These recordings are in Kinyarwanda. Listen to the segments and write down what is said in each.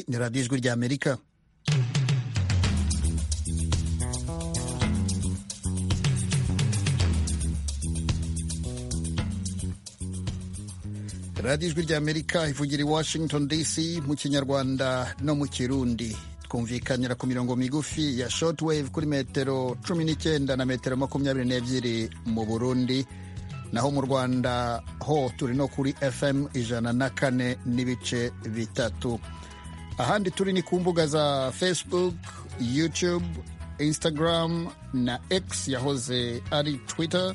ni radiyo ijwi rya amerika radiyo ijwi rya amerika ivugira i washington dc mu kinyarwanda no mu kirundi twumvikanira ku mirongo migufi ya shortwave kuri metero cumi n'icyenda na metero makumyabiri n'ebyiri mu burundi naho mu rwanda ho turi no kuri fm ijana na kane n'ibice bitatu ahandi turi ni ku mbuga za facebook youtube instagram na x yahoze ari twitter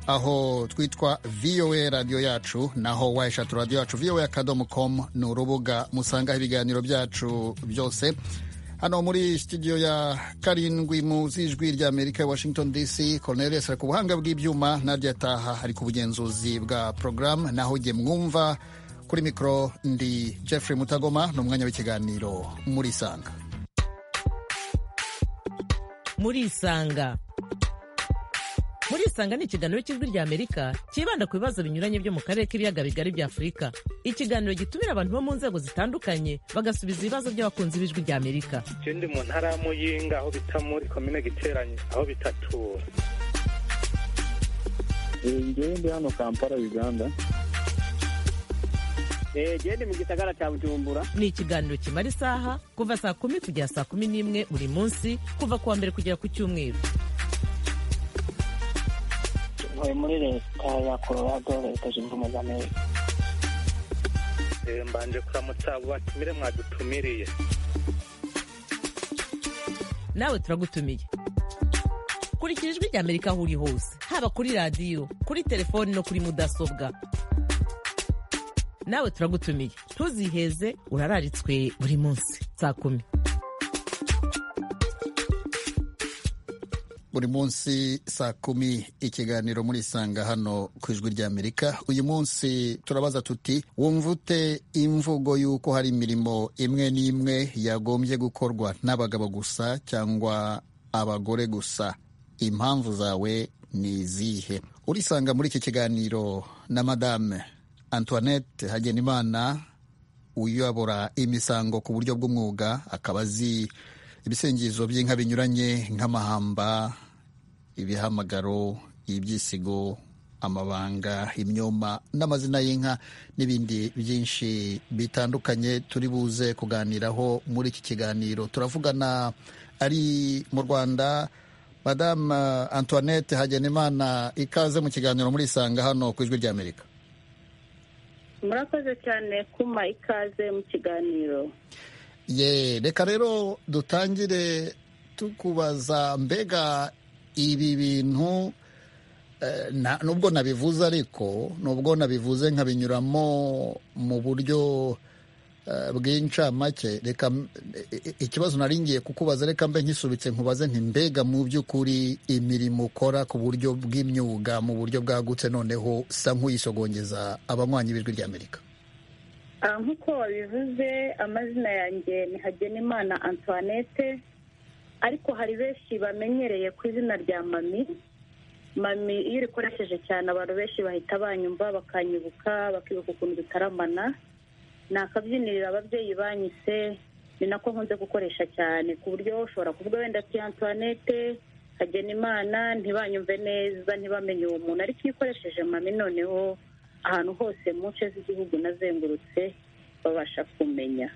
aho twitwa voa radiyo yacu naho wayishatu radiyo yacu voa akadomo com ni urubuga musangaho ibiganiro byacu byose hano muri studio ya karindwi muzi ijwi rya amerika washington dc cornelius ari ku buhanga bw'ibyuma nadia ataha ari ku bugenzuzi bwa porogaramu naho jye mwumva kuri mikoro ndi jeffrey mutagoma ni umwanya w'ikiganiro muri isanga muri isanga muri isanga ni ikiganiro cy'ijwi rya amerika cyibanda ku bibazo binyuranye byo mu karere k'ibiyaga bigari bya afurika ikiganiro gitumira abantu bo mu nzego zitandukanye bagasubiza ibibazo by'abakunzi b'ijwi rya amerika ikindi mu ntara y'amuyinga aho bita muri komine giteranye aho bitatura ngewe ndi hano kampala uganda genda mu gisagara cya bujumbura ni ikiganiro kimara isaha kuva saa kumi kugera saa kumi n'imwe buri munsi kuva ku wa mbere kugera ku cyumweru ntuye muri leta ya colorado leta zunze ubumwe za amerika mbanje kuramutsa abo batumire mwadutumiriye nawe turagutumiye kurikira ijwi rya amerika aho uri hose haba kuri radiyo kuri telefoni no kuri mudasobwa nawe turagutumiye ntuziheze urararitswe buri munsi saa kumi buri munsi saa kumi ikiganiro muri isanga hano ku ijwi rya amerika uyu munsi turabaza tuti wumva ute imvugo y'uko hari imirimo imwe n'imwe yagombye gukorwa n'abagabo gusa cyangwa abagore gusa impamvu zawe ni izihe urisanga muri iki kiganiro na madame antoinette hagenimana uyobora imisango ku buryo bw'umwuga akaba azi ibisengizo by'inka binyuranye nk'amahamba ibihamagaro ibyisigo amabanga imyoma n'amazina y'inka n'ibindi byinshi bitandukanye turi buze kuganiraho muri iki kiganiro turavugana ari mu rwanda madamu antoinette hagenimana ikaze mu kiganiro muri isanga hano ku ijwi ry'amerika murakoze cyane kuma ikaze mu kiganiro ye reka rero dutangire tukubaza mbega ibi bintu nubwo nabivuze ariko nubwo nabivuze nkabinyuramo mu buryo bw'incamake reka ikibazo nari ngiye kukubaza reka mbe nkisubitse nkubaze nti mbega mu by'ukuri imirimo ukora ku buryo bw'imyuga mu buryo bwagutse noneho sa nk'uyisogongeza abanywanyi b'ijwi ry'amerika nk'uko wabivuze amazina yanjye ni hagenimana antoinette ariko hari benshi bamenyereye ku izina rya mami mami iyo urikoresheje cyane abantu benshi bahita banyumva bakanyibuka bakibuka ukuntu dutaramana ni akabyiniriro ababyeyi banyise ni nako nkunze gukoresha cyane ku buryo ushobora kuvuga wenda ati antoinette hagenimana ntibanyumve neza ntibamenye uwo muntu ariko iyo ukoresheje mami noneho ahantu hose mu nce z'igihugu nazengurutse babasha kumenya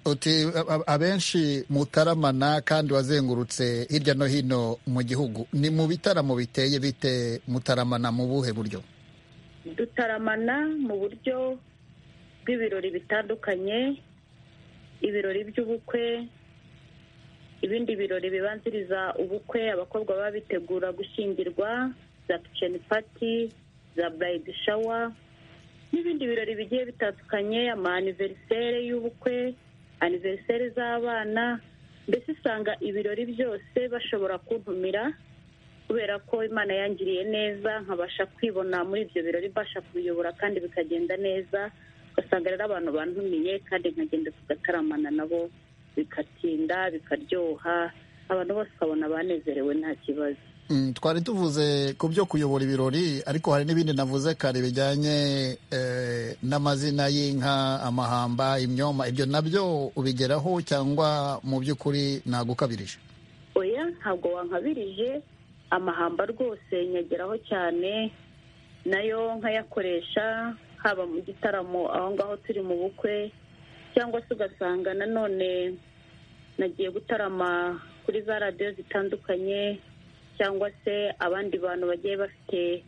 uti abenshi mutaramana kandi wazengurutse hirya no hino mu gihugu ni mu bitaramo biteye bite mutaramana mu buhe buryo dutaramana mu buryo bw'ibirori bitandukanye ibirori by'ubukwe ibindi birori bibanziriza ubukwe abakobwa baba bitegura gushyingirwa za kiceni pati za burayidi shawa n'ibindi birori bigiye bitandukanye amaniveriseri y'ubukwe aniveriseri z'abana mbese usanga ibirori byose bashobora kuntumira kubera ko imana yangiriye neza nkabasha kwibona muri ibyo birori mbasha kubiyobora kandi bikagenda neza ugasanga rero abantu bantumiye kandi nkagenda tugataramana nabo bikatinda bikaryoha abantu bose babona banezerewe nta kibazo Mm, twari tuvuze ku byo kuyobora ibirori ariko hari n'ibindi navuze kare bijyanye eh, n'amazina y'inka amahamba imyoma ibyo nabyo ubigeraho cyangwa mu by'ukuri nagukabirije oya ntabwo wankabirije amahamba rwose nyageraho cyane nayo nkayakoresha haba mu gitaramo aho ngaho turi mu bukwe cyangwa se ugasanga nanone nagiye gutarama kuri za radiyo zitandukanye cyangwa se abandi bantu bagiye bafite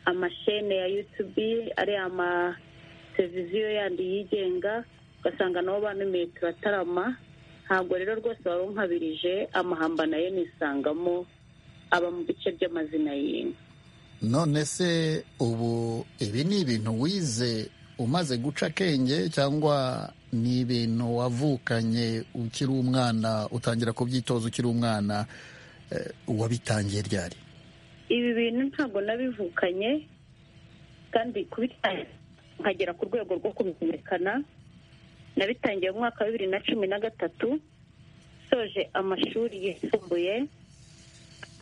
amashene ya yutubi ari amatereviziyo yandi yigenga ugasanga nabo banumiye turatarama ntabwo rero rwose wari unkabirije amahamba nayo nisangamo aba mu bice by'amazina y'inka none se ubu ibi ni ibintu wize umaze guca akenge cyangwa ni ibintu wavukanye ukiri umwana utangira kubyitoza ukiri umwana eh, uwabitangiye ryari ibi bintu ntabwo nabivukanye kandi kubitangira nkagera ku rwego rwo kubimenyekana nabitangiye mu mwaka wa bibiri na cumi na gatatu soje amashuri yisumbuye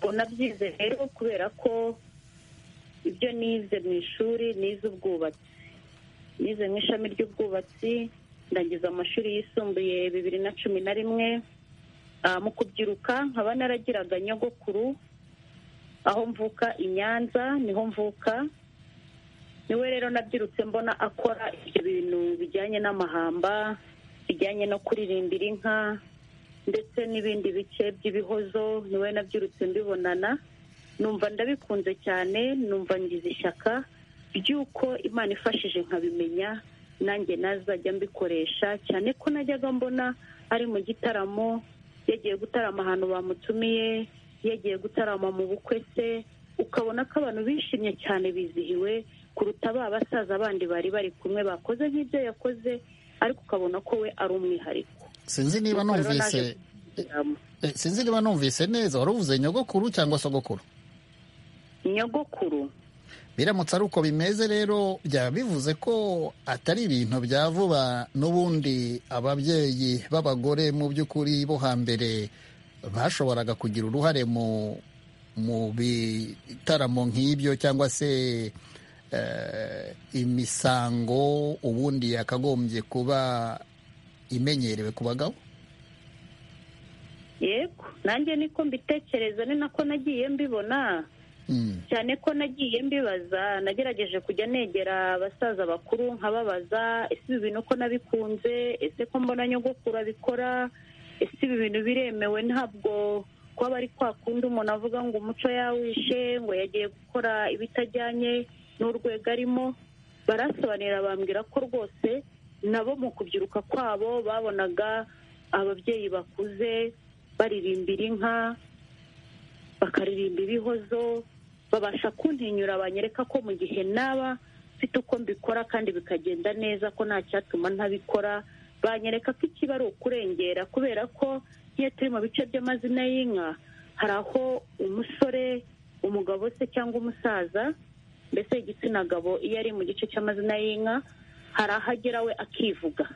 ubu nabyize rero kubera ko ibyo nize mu ishuri nize ubwubatsi nize mu ishami ry'ubwubatsi ndangiza amashuri yisumbuye bibiri na cumi na rimwe Ah, mu kubyiruka nkaba naragiraga nyogokuru aho mvuka i nyanza niho mvuka niwe rero nabyirutse mbona akora ibyo bintu bijyanye n'amahamba bijyanye no kuririmbira inka ndetse n'ibindi bice by'ibihozo niwe nabyirutse mbibonana numva ndabikunze cyane numva ngize ishyaka ry'uko imana ifashije nkabimenya nanjye nazajya mbikoresha cyane ko najyaga mbona ari mu gitaramo yagiye gutarama ahantu bamutumiye yagiye gutarama mu bukwe se ukabona ko abantu bishimye cyane bizihiwe kuruta ba basaza bandi bari bari kumwe bakoze nk'ibyo yakoze ariko ukabona ko we ari umwihariko sinzi niba Ubwo rero numvise naje kubikuramo. eh, sinzi niba numvise neza wari uvuze nyogokuru cyangwa sogokuru nyogokuru biramutse ari uko bimeze rero byaba bivuze ko atari ibintu bya vuba n'ubundi ababyeyi b'abagore mu by'ukuri bo hambere bashoboraga kugira uruhare mu mu bitaramo nk'ibyo cyangwa se eh, imisango ubundi yakagombye kuba imenyerewe ku bagabo yego nanjye niko mbitekereza ni nako nagiye mbibona Mm. cyane ko nagiye mbibaza nagerageje kujya negera abasaza bakuru nkababaza ese ibi bintu ko nabikunze ese ko mbona nyogokuru abikora ese ibi bintu biremewe ntabwo kuba bari kwa kundi umuntu avuga ngo umuco yawishe ngo yagiye gukora ibitajyanye n'urwego arimo barasobanurira bambwira ko rwose nabo mu kubyiruka kwabo babonaga ababyeyi bakuze baririmbira inka bakaririmba ibihozo babasha kuntinyura banyereka ko mu gihe naba mfite uko mbikora kandi bikagenda neza ko nta cyatuma ntabikora banyereka ko ikiba ari ukurengera kubera ko nk'iyo turi mu bice by'amazina y'inka hari aho umusore umugabo se cyangwa umusaza mbese igitsina gabo iyo ari mu gice cy'amazina y'inka hari aho agera we akivuga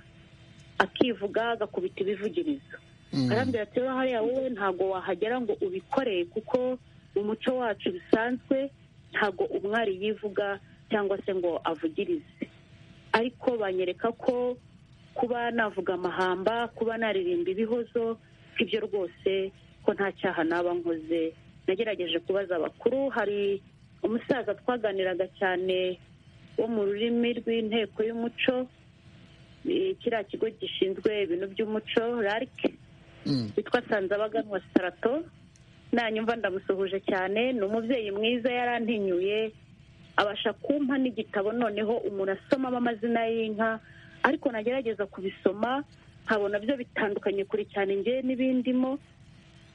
akivuga agakubita ibivugirizo Mm. arambwira ati rero hariya wowe ntabwo wahagera ngo ubikoreye kuko mu muco wacu bisanzwe ntabwo umwari yivuga cyangwa se ngo avugirize ariko banyereka ko kuba navuga amahamba kuba naririmba ibihozo ibyo rwose ko nta cyaha naba nkoze nagerageje kubaza abakuru hari umusaza twaganiraga cyane wo mu rurimi rw'inteko y'umuco eh, kiriya kigo gishinzwe ibintu by'umuco rarike Mm. witwa sanzabaganwa sitarato nanyumva ndamusuhuje cyane ni umubyeyi mwiza yarantinyuye abasha kumpa n'igitabo noneho umuntu asomamo amazina y'inka ariko nagerageza kubisoma nkabona byo bitandukanye kure cyane njye n'ibindimo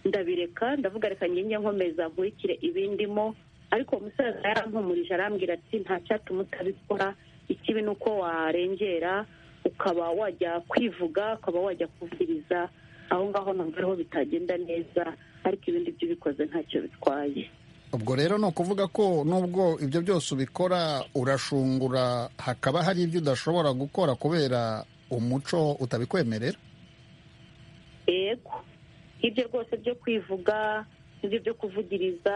ndabireka ndavuga reka njye nkomeza nkurikire ibindimo ariko uwo musaza yarampumurije arambwira ati nta cyatuma utabikora ikibi ni uko warengera ukaba wajya kwivuga ukaba wajya kuvugiriza aho ngaho numva ariho bitagenda neza ariko ibindi byo ubikoze ntacyo bitwaye ubwo rero ni ukuvuga ko nubwo ibyo byose ubikora urashungura hakaba hari ibyo udashobora gukora kubera umuco utabikwemerera yego ibyo rwose byo kwivuga ibyo byo kuvugiriza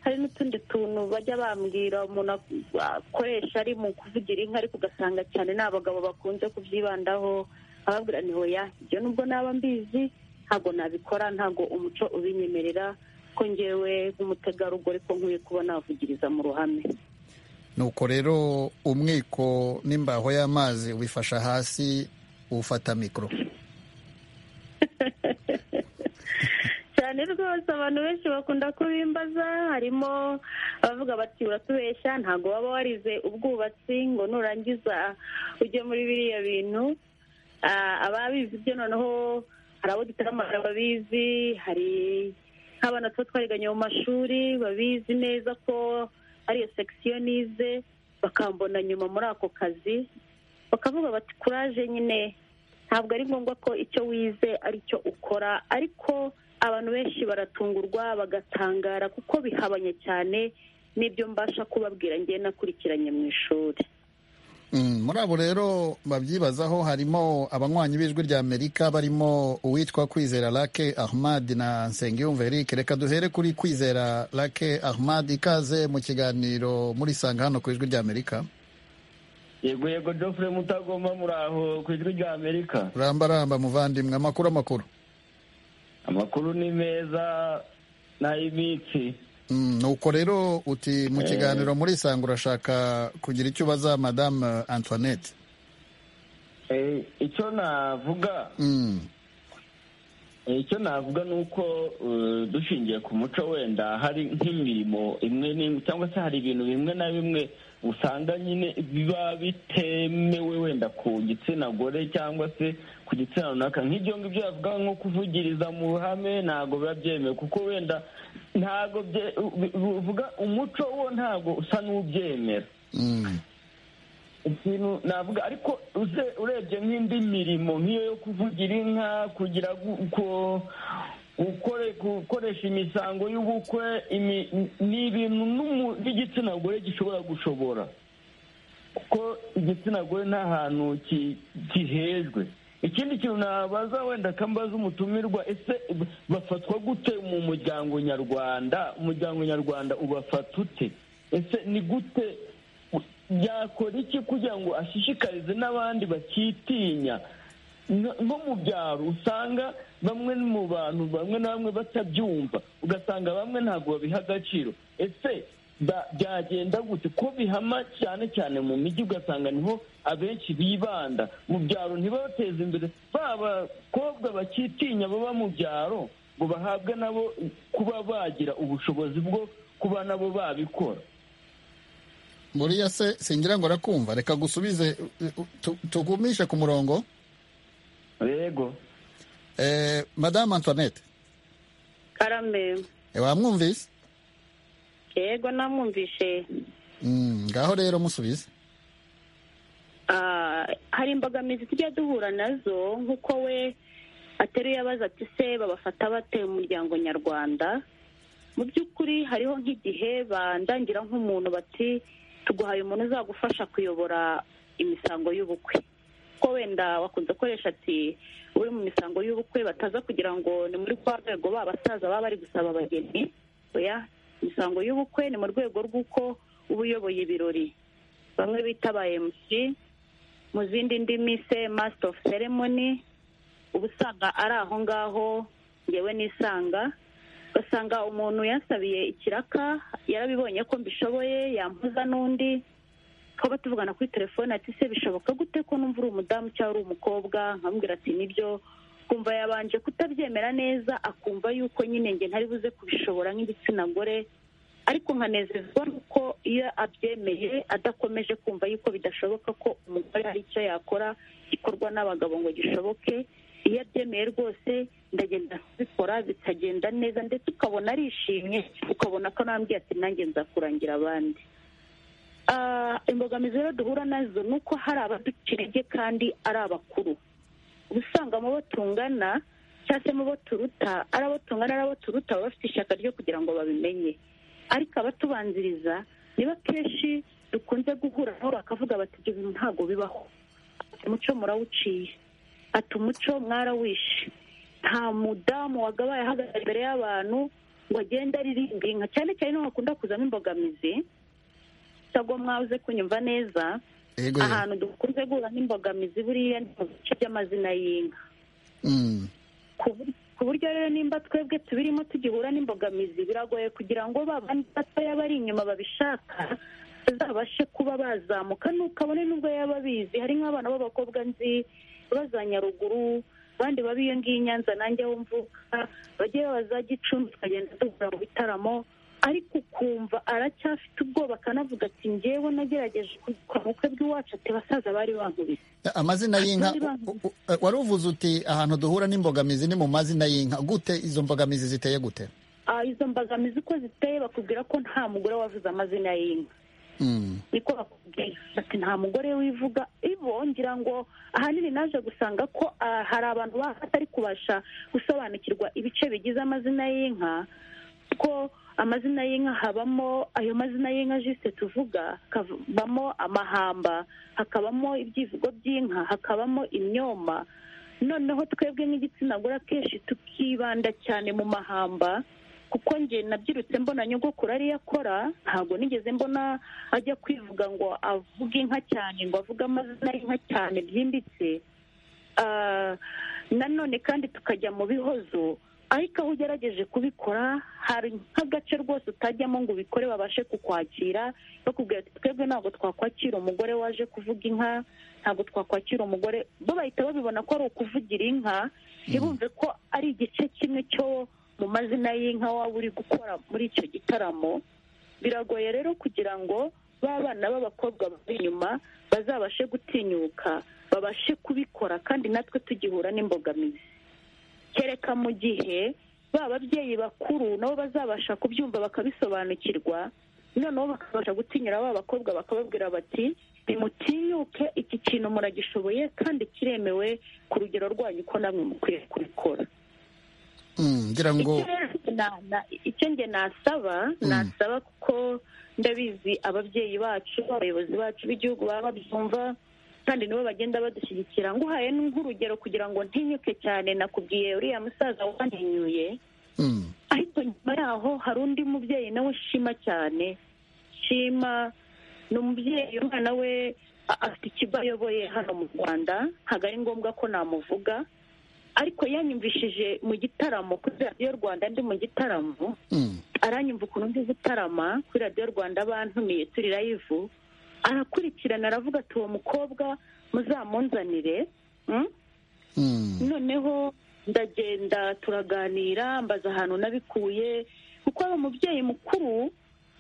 hari n'utundi tuntu bajya bambwira umuntu akoresha ari mu kuvugira inka ariko ugasanga cyane ni abagabo bakunze kubyibandaho ababwira ni hoya ibyo nubwo naba mbizi ntabwo nabikora ntabwo umuco ubinyemerera ko ngewe nk'umutegarugori ko nkwiye kuba navugiriza mu ruhame nuko rero umwiko n'imbaho y'amazi ubifasha hasi ufata mikoro cyane rwose abantu benshi bakunda kubimbaza harimo abavuga bati uratubeshya ntabwo waba warize ubwubatsi ngo nurangiza ujye muri biriya bintu Ah, ababizi byo noneho hari abo dutaramara babizi hari nk'abana tuba twariganye mu mashuri babizi neza ko ariyo sekisiyo nize bakambona nyuma muri ako kazi bakavuga bati kuraje nyine ntabwo ari ngombwa ko icyo wize ari cyo ukora ariko abantu benshi baratungurwa bagatangara kuko bihabanye cyane n'ibyo mbasha kubabwira ngewe nakurikiranye mu ishuri Mm, muri abo rero babyibazaho harimo abanywanyi b'ijwi rya amerika barimo uwitwa kwizera lake ahmad na nsengiyumva eric reka duhere kuri kwizera lake ahmad ikaze mu kiganiro muri sanga hano ku ijwi rya amerika yego yego jofure mutagomba muraho ku ijwi rya amerika rambaramba muvandimwe amakuru amakuru amakuru ni meza n'ay'imitsi Mm, nuko rero uti mu kiganiro muri sanga urashaka kugira icyo ubaza madamu antoinette Eh, icyo navuga Mm, eh, icyo navuga ni uko eh, dushingiye ku muco wenda hari nk'imirimo imwe n'imwe cyangwa se hari ibintu bimwe na bimwe usanga nyine biba bitemewe wenda ku gitsina gore cyangwa se ku gitsina runaka nk'ibyo ngibyo bavuga nko kuvugiriza mu ruhame ntabwo biba byemewe kuko wenda ntabwo bye- u- u- uvuga umuco wo ntabwo usa n'ubyemera mm, ikintu navuga ariko uze- urebye nk'indi mirimo nk'iyo yo kuvugira inka kugira gu- ku- gukore gukoresha imisango y'ubukwe imi- ni ibintu n'umu- n'igitsina gore gishobora gushobora kuko igitsina gore nta hantu ki- gihejwe ikindi kintu nabaza wenda kambaza umutumirwa ese bafatwa gute mu muryango nyarwanda umuryango nyarwanda ubafata ute ese ni gute yakora iki kugira ngo ashishikarize n'abandi bakitinya Nko- nko mu byaro usanga bamwe mu bantu bamwe na bamwe batabyumva ugasanga bamwe ntabwo babiha agaciro ese ba- byagenda gute ko bihama cyane cyane mu mijyi ugasanga niho abenshi bibanda mu byaro ntibabateze imbere ba bakobwa bakitinya baba mu byaro ngo bahabwe nabo kuba bagira ubushobozi bwo kuba nabo babikora buriya se singira ngo arakumva reka gusubize u- u- tu- tugumishe ku murongo yego eh, madamu antoinette karame eh, wamwumvise yego namwumvishe Mm, ngaho rero musubize Ah, hari imbogamizi tujya duhura nazo nk'uko we ateruye abaza ati se babafata bate mu muryango nyarwanda mu by'ukuri hariho nk'igihe bandangira nk'umuntu bati tuguhaye umuntu uzagufasha kuyobora imisango y'ubukwe ko wenda wakunze gukoresha ati uri mu misango y'ubukwe bataza kugira ngo ni muri kwa rwego ba basaza baba bari gusaba abageni oya imisango y'ubukwe ni mu rwego rw'uko uba uyoboye ibirori bamwe bita ba MC mu zindi ndimi se master of ceremony uba usanga ari aho ngaho ngewe nisanga ugasanga umuntu yansabiye ikiraka yarabibonye ko mbishoboye yampuza n'undi twaba tuvugana kuri telefone ati se bishoboka gute ko numva uri umudamu cyangwa uri umukobwa nkamubwira ati nibyo kumva yabanje kutabyemera neza akumva yuko nyine nge ntari buze kubishobora nk'igitsina gore ariko nkanezezwa nuko iyo abyemeye adakomeje kumva yuko bidashoboka ko umugore hari icyo yakora gikorwa n'abagabo ngo gishoboke iyo abyemeye rwose ndagenda kubikora bikagenda neza ndetse ukabona arishimye ukabona ko nambwiye ati nanjye nzakurangira abandi Ah, imbogamizi rero duhura nazo ni uko hari abaduca intege kandi ari abakuru uba usanga mu bo tungana cyangwa se mu bo turuta ari abo tungana ari abo turuta baba bafite ishyaka ryo kugira ngo babimenye ariko abatubanziriza niba kenshi dukunze guhura nabo bakavuga bati ibyo bintu ntabwo bibaho ati umuco murawuciye ati umuco mwarawishe nta mudamu wagabaye ahagarara imbere y'abantu ngo agende aririmba inka cyane cyane niho hakunda kuzamo imbogamizi ntabwo mwabuze kunyumva neza Ego. ahantu dukunze guhura n'imbogamizi buriya ni mu bice by'amazina y'inka Mm. ku bur- ku buryo rero nimba twebwe tubirimo tugihura n'imbogamizi biragoye kugira ngo ba bandi batoya bari inyuma babishaka bazabashe kuba bazamuka nuko abone n'ubwo yaba abizi hari nk'abana b'abakobwa nzi baza nyaruguru abandi baba iyo ngiyo i nyanza nanjye aho mvuka bajye babaza gicumbi tukagenda duhura mu bitaramo ariko ukumva aracyafite ubwoba akanavuga ati njyewe nagerageje kwa bukwe bw'iwacu ati basaza bari bankubise amazina y'inka Abandi u- u- u- wari uvuze uti ahantu duhura n'imbogamizi ni mu mazina y'inka gute izo mbogamizi ziteye gute Ah, izo mbogamizi uko ziteye bakubwira ko nta mugore wavuze amazina y'inka Mm. niko bakubwira bati nta mugore wivuga ibo ngira ngo ahanini naje gusanga ko ah, hari abantu baba batari kubasha gusobanukirwa ibice bigize amazina y'inka kuko amazina y'inka habamo ayo mazina y'inka jisite tuvuga hakabamo amahamba hakabamo ibyivugo by'inka hakabamo imyoma noneho twebwe nk'igitsina gore akenshi tukibanda cyane mu mahamba kuko njye nabyirutse mbona nyogokuru ariyo akora ntabwo nigeze mbona ajya kwivuga ngo avuge inka cyane ngo avuge amazina y'inka cyane byimbitse Ah, nanone kandi tukajya mu bihozo ariko aho ugerageje kubikora hari nk'agace rwose utajyamo ngo ubikore babashe kukwakira bakubwira ati twebwe ntabwo twakwakira umugore waje kuvuga inka ntabwo twakwakira umugore bo bahita babibona ko ari ukuvugira inka ntibumve ko ari igice kimwe cyo mu mazina y'inka waba uri gukora muri icyo gitaramo biragoye rero kugira ngo ba bana b'abakobwa bari inyuma bazabashe gutinyuka babashe kubikora kandi natwe tugihura n'imbogamizi kereka mu gihe ba babyeyi bakuru nabo bazabasha kubyumva bakabisobanukirwa noneho bakabasha gutinyura ba bakobwa bakababwira bati nimutinyuke iki kintu muragishoboye kandi kiremewe ku rugero rwanyu ko namwe mukwiye kubikora Mm. ngira ngo icyo na- na- icyo njye nasaba nasaba kuko ndabizi ababyeyi bacu abayobozi bacu b'igihugu baba babyumva kandi nibo bagenda badushyigikira nguhaye nk'urugero kugira ngo ntinyuke cyane nakubwiye uriya musaza wantinyuye Mm. ariko nyuma yaho hari undi mubyeyi nawe shima cyane shima ni umubyeyi umwana we a- afite ikigo ayoboye hano mu rwanda ntabwo ari ngombwa ko namuvuga ariko yanyumvishije mu gitaramo kuri radiyo rwanda ndi mu gitaramo Mm. aranyumva ukuntu ndi gutarama kuri radiyo rwanda bantumiye turi rayivu arakurikirana aravuga ati uwo mukobwa muzamunzanire mm? Mm. noneho ndagenda turaganira mbaza ahantu nabikuye kuko ari umubyeyi mukuru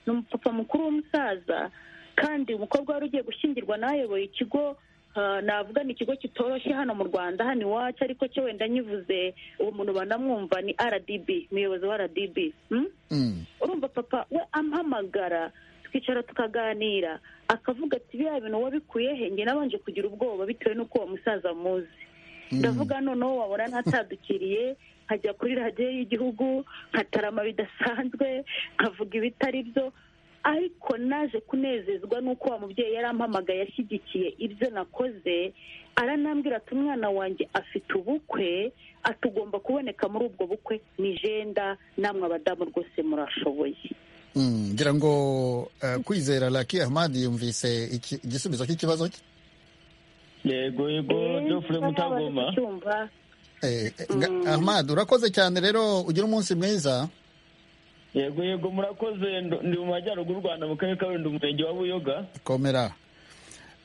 ni umupapa mukuru w'umusaza kandi umukobwa wari ugiye gushyingirwa n'ayoboye ikigo ah, navuga ni ikigo kitoroshye hano mu rwanda hano iwacu ariko cyo wenda nyivuze uwo muntu banamwumva ni rdb umuyobozi wa rdb mm? Mm. urumva papa we ampamagara twicara tukaganira akavuga ati biriya bintu wabikuye he njye nabanje kugira ubwoba bitewe n'uko uwo musaza muzi ndavuga noneho wabona ntatadukiriye nkajya kuri radiyo y'igihugu nkatarama bidasanzwe nkavuga ibitari byo ariko naje kunezezwa n'uko wa mubyeyi yari ampamagaye ashyigikiye ibyo nakoze aranambwira ati umwana wanjye afite ubukwe ati ugomba kuboneka muri ubwo bukwe ni jenda namwe abadamu rwose murashoboye Mm. ngira ngo eh, kwizera Lucky Ahmad yumvise iki- igisubizo cy'ikibazo cye yego yego geoffrey mutagoma cyumva Eh, eh, nga- Ahmad urakoze cyane rero ugira umunsi mwiza yego yego murakoze ndo- ndi mu majyaruguru y'u rwanda mu karere ka rulindo umurenge wa buyoga komera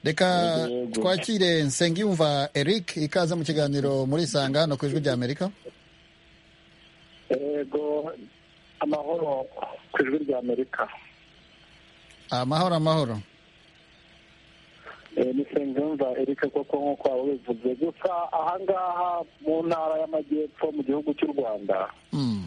reka Yego, yego. twakire nsengiyumva eric ikaze mu kiganiro muri isanga no ku ijwi rya amerika Ego amahoro ku ijwi rya Amerika. amahoro amahoro Eh, Ni Nsengiyumva Eric koko nk'uko waba ubivuze. Gusa ahangaha mu ntara y'amajyepfo mu gihugu cy'u Rwanda Mm.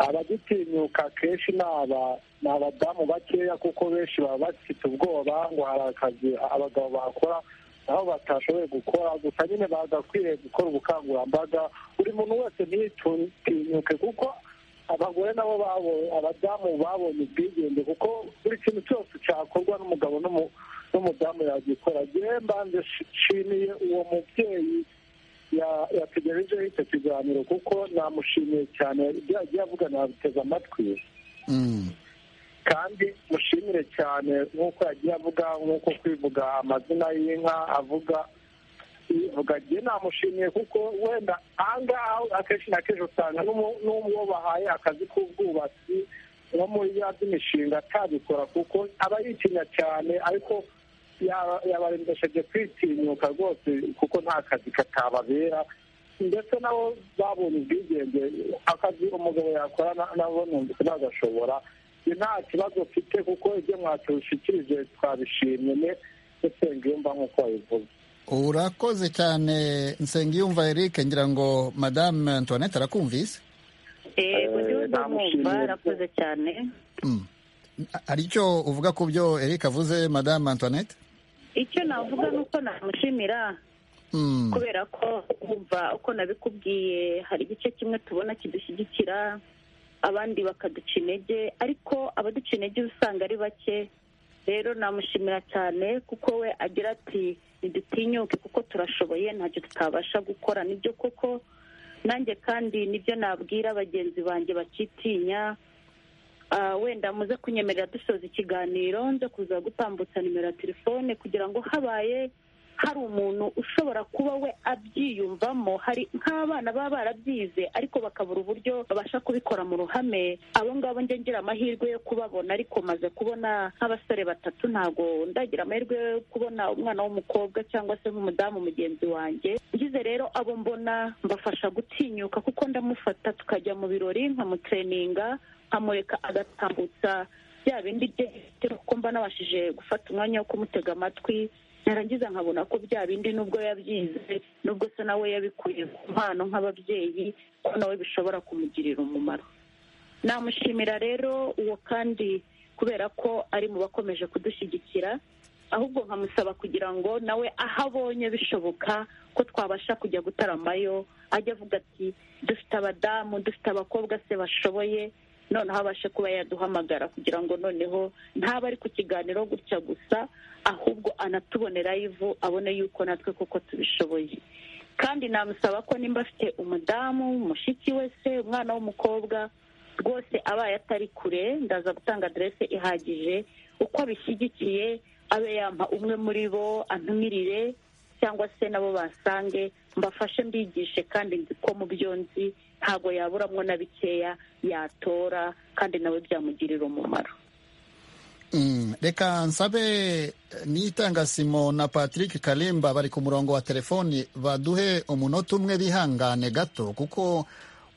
abagitinyuka akenshi ni aba- ni abadamu bakeya kuko benshi baba bafite ubwoba ngo hari akazi abagabo bakora aho batashoboye gukora gusa nyine bagakwiriye gukora ubukangurambaga buri muntu wese ntitinyuke kuko abagore nabo babonye abadamu babonye ubwigenge kuko buri kintu cyose cyakorwa n'umugabo n'umu- n'umudamu yagikora njyewe mbanje shi- nshimiye uwo mubyeyi yategerejeho icyo kiganiro kuko namushimiye cyane ibyo yagiye avuga nabiteze amatwi kandi mushimire cyane nk'uko yagiye avuga nk'uko kwivuga amazina y'inka avuga ivuga njye namushimiye kuko wenda ahangaha akenshi na kenshi usanga n'uwo bahaye akazi k'ubwubatsi nko muri ya by'imishinga atabikora kuko aba yitinya cyane ariko yabarembesheje kwitinyuka rwose kuko nta kazi katababera ndetse nabo babonye ubwigenge akazi umugabo yakora nabo numvise nagashobora nta kibazo mfite kuko ibyo mwatushikirije twabishimye nsengiyumva nk'uko wabivuze urakoze cyane nsengiyumva eric ngira ngo madame antoinette arakumvise yego ndumva mwumva arakoze cyane hari icyo uvuga ku byo eric avuze madame antoinette icyo navuga ni uko namushimira kubera ko wumva uko nabikubwiye hari igice kimwe tubona kidushyigikira abandi bakaduca intege ariko abaduca intege usanga ari bake rero namushimira cyane kuko we agira ati ntidutinyuke kuko turashoboye ntacyo tutabasha gukora nibyo koko nanjye kandi nibyo nabwira bagenzi banjye bakitinya wenda muze kunyemerera dusoza ikiganiro nze kuza gutambutsa nimero ya telefone kugira ngo habaye hari umuntu ushobora kuba we abyiyumvamo hari nk'abana baba barabyize ariko bakabura uburyo babasha kubikora mu ruhame abo ngabo njye ngira amahirwe yo kubabona ariko maze kubona nk'abasore batatu ntabwo ndagira amahirwe yo kubona umwana w'umukobwa cyangwa se nk'umudamu mugenzi wanjye ngize rero abo mbona mbafasha gutinyuka kuko ndamufata tukajya mu birori nkamutreninga nkamureka agatambutsa bya bindi bye kuko mba nabashije gufata umwanya wo kumutega amatwi narangiza nkabona ko bya bindi nubwo yabyize nubwo se nawe yabikuye ku mpano nk'ababyeyi ko nawe bishobora kumugirira umumaro namushimira rero uwo kandi kubera ko ari mu bakomeje kudushyigikira ahubwo nkamusaba kugira ngo nawe aho abonye bishoboka ko twabasha kujya gutaramayo ajya avuga ati dufite abadamu dufite abakobwa se bashoboye noneho abashe kuba yaduhamagara kugira ngo noneho ntaba ari ku kiganiro gutya gusa ahubwo anatuboneraho ivu abone yuko natwe kuko tubishoboye kandi namusaba ko nimba afite umudamu mushiki we se umwana w'umukobwa rwose abaye atari kure ndaza gutanga aderese ihagije uko abishyigikiye abe yampa umwe muri bo antumirire cyangwa se nabo basange mbafashe mbigishe kandi nzi ko mu byo nzi ntabwo yaburamo na bikeya yatora kandi nawe byamugirira umumaro reka nsabe nitanga simo na patrick kalimba bari ku murongo wa telefoni baduhe umunota umwe bihangane gato kuko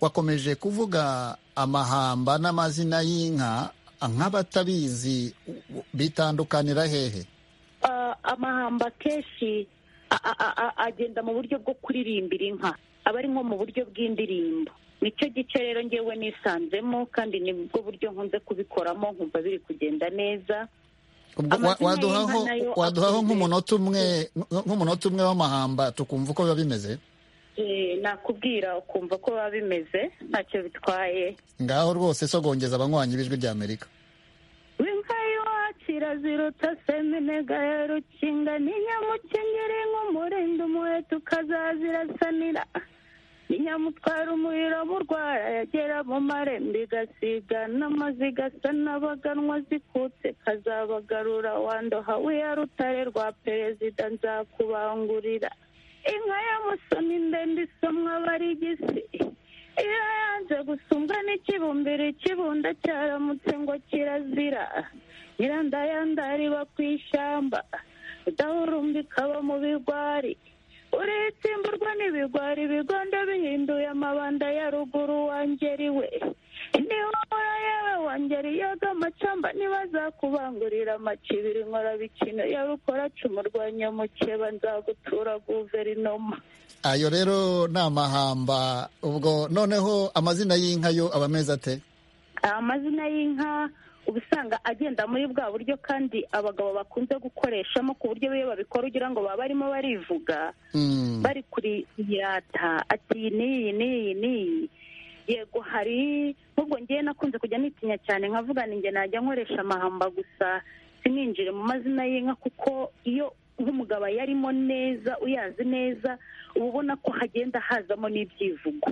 wakomeje kuvuga amahamba n'amazina y'inka nk'abatabizi bitandukanira hehe amahamba kenshi agenda mu buryo bwo kuririmbira inka aba ari nko mu buryo bw'indirimbo nicyo gice rero ngewe nisanzemo kandi ni bwo buryo nkunze kubikoramo nkumva biri kugenda neza waduhaho nk'umunota umwe nk'umunota umwe w'amahamba tukumva uko biba bimeze nakubwira ukumva ko biba bimeze ntacyo bitwaye ngaho rwose sogongeza abanywanyi b'ijwi rya amerika kiraziruta seminega ya rukinga ni nyamukengeri nk'umurinda umuheto ukazazirasanira ni nyamutwara umuriro burwara yagera mu marembo igasiga n'amaziga asa n'abaganwa zikutse kazabagarura wandoha wiya rutare rwa perezida nzakubangurira inka ya musoni ndende isomwa barigisi iyo yanze gusumbwa n'ikibumbiro ikibunda cyaramutse ngo kirazira nyirandayandari iba ku ishyamba udahurumbika ikaba mu bigwari uritsimburwa n'ibigwari ibigondo bihinduye amabanda ya ruguru wangeri we niwabura yewe wangeri yoga amacamba ntibazakubangurira amacibiri nkora bikino yaba ukora cumurwanya mukeba nzagutura guverinoma ayo rero ni amahamba ubwo noneho amazina y'inka yo aba ameze ate amazina y'inka uba usanga agenda muri bwa buryo kandi abagabo bakunze gukoreshamo ku buryo iyo babikora ugira ngo baba barimo barivuga bari kuri yata ati n'iyi n'iyi n'iyi yego hari nk'ubwo ngewe nakunze kujya nitinya cyane nkavuga ninjye najya nkoresha amahamba gusa sininjire mu mazina y'inka kuko iyo nk'umugabo yarimo neza uyazi neza uba ubona ko hagenda hazamo n'ibyivugo